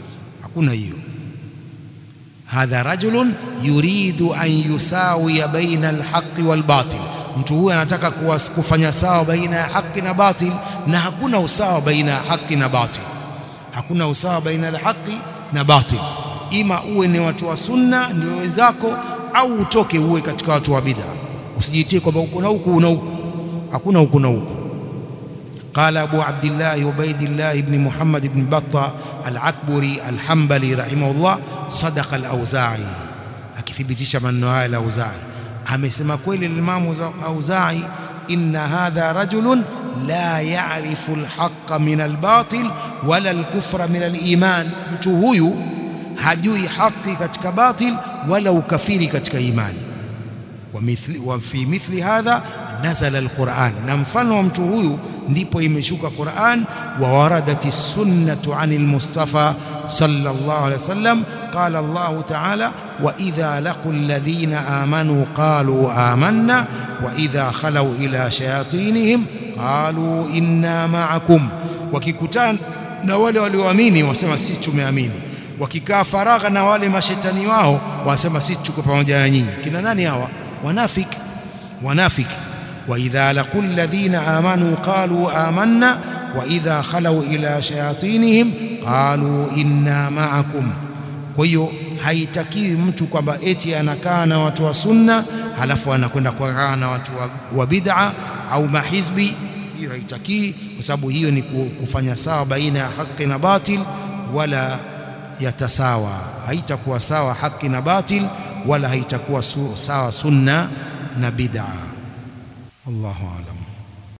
hakuna hiyo hadha rajulun yuridu an yusawiya baina alhaqi walbatil mtu huyu anataka kufanya sawa baina ya haki na batil na hakuna usawa baina ya haki na batil hakuna usawa baina ya haki na batil ima uwe ni watu wa sunna ndio wenzako au utoke uwe katika watu wa bid'a usijitie kwamba uko na huku na huku hakuna huku na huku قال أبو عبد الله عبيد الله بن محمد بن بطة العكبري الحنبلي رحمه الله صدق الأوزاعي akithibitisha maneno haya la Auzai amesema kweli Imam Auzai inna hadha rajulun la ya'rifu alhaqqa min albatil wala alkufra min aliman mtu huyu hajui haki katika batil wala ukafiri katika imani wa mithli wa fi mithli hadha nazala alquran na mfano wa mtu huyu ndipo imeshuka Qur'an wa waradati sunnatu anil mustafa sallallahu alaihi wasallam qala Allah ta'ala wa idha laqul ladhina amanu qalu amanna wa idha khalu ila shayatinihim qalu inna ma'akum wakikutana na wale walioamini wasema sisi tumeamini wakikaa faragha na wale mashetani wao wasema sisi tuko pamoja na nyinyi kina nani hawa wanafiki wanafiki وإذا لقوا الذين آمنوا قالوا آمنا وإذا خلوا إلى شياطينهم قالوا إنا معكم kwa hiyo haitakiwi mtu kwamba eti anakaa na watu wa sunna halafu anakwenda kukaa na watu wa, wa bid'a au mahizbi hiyo haitakii kwa sababu hiyo ni kufanya sawa baina ya haki na batil wala yatasawa haitakuwa sawa haki na batil wala haitakuwa sawa sunna na bid'a والله أعلم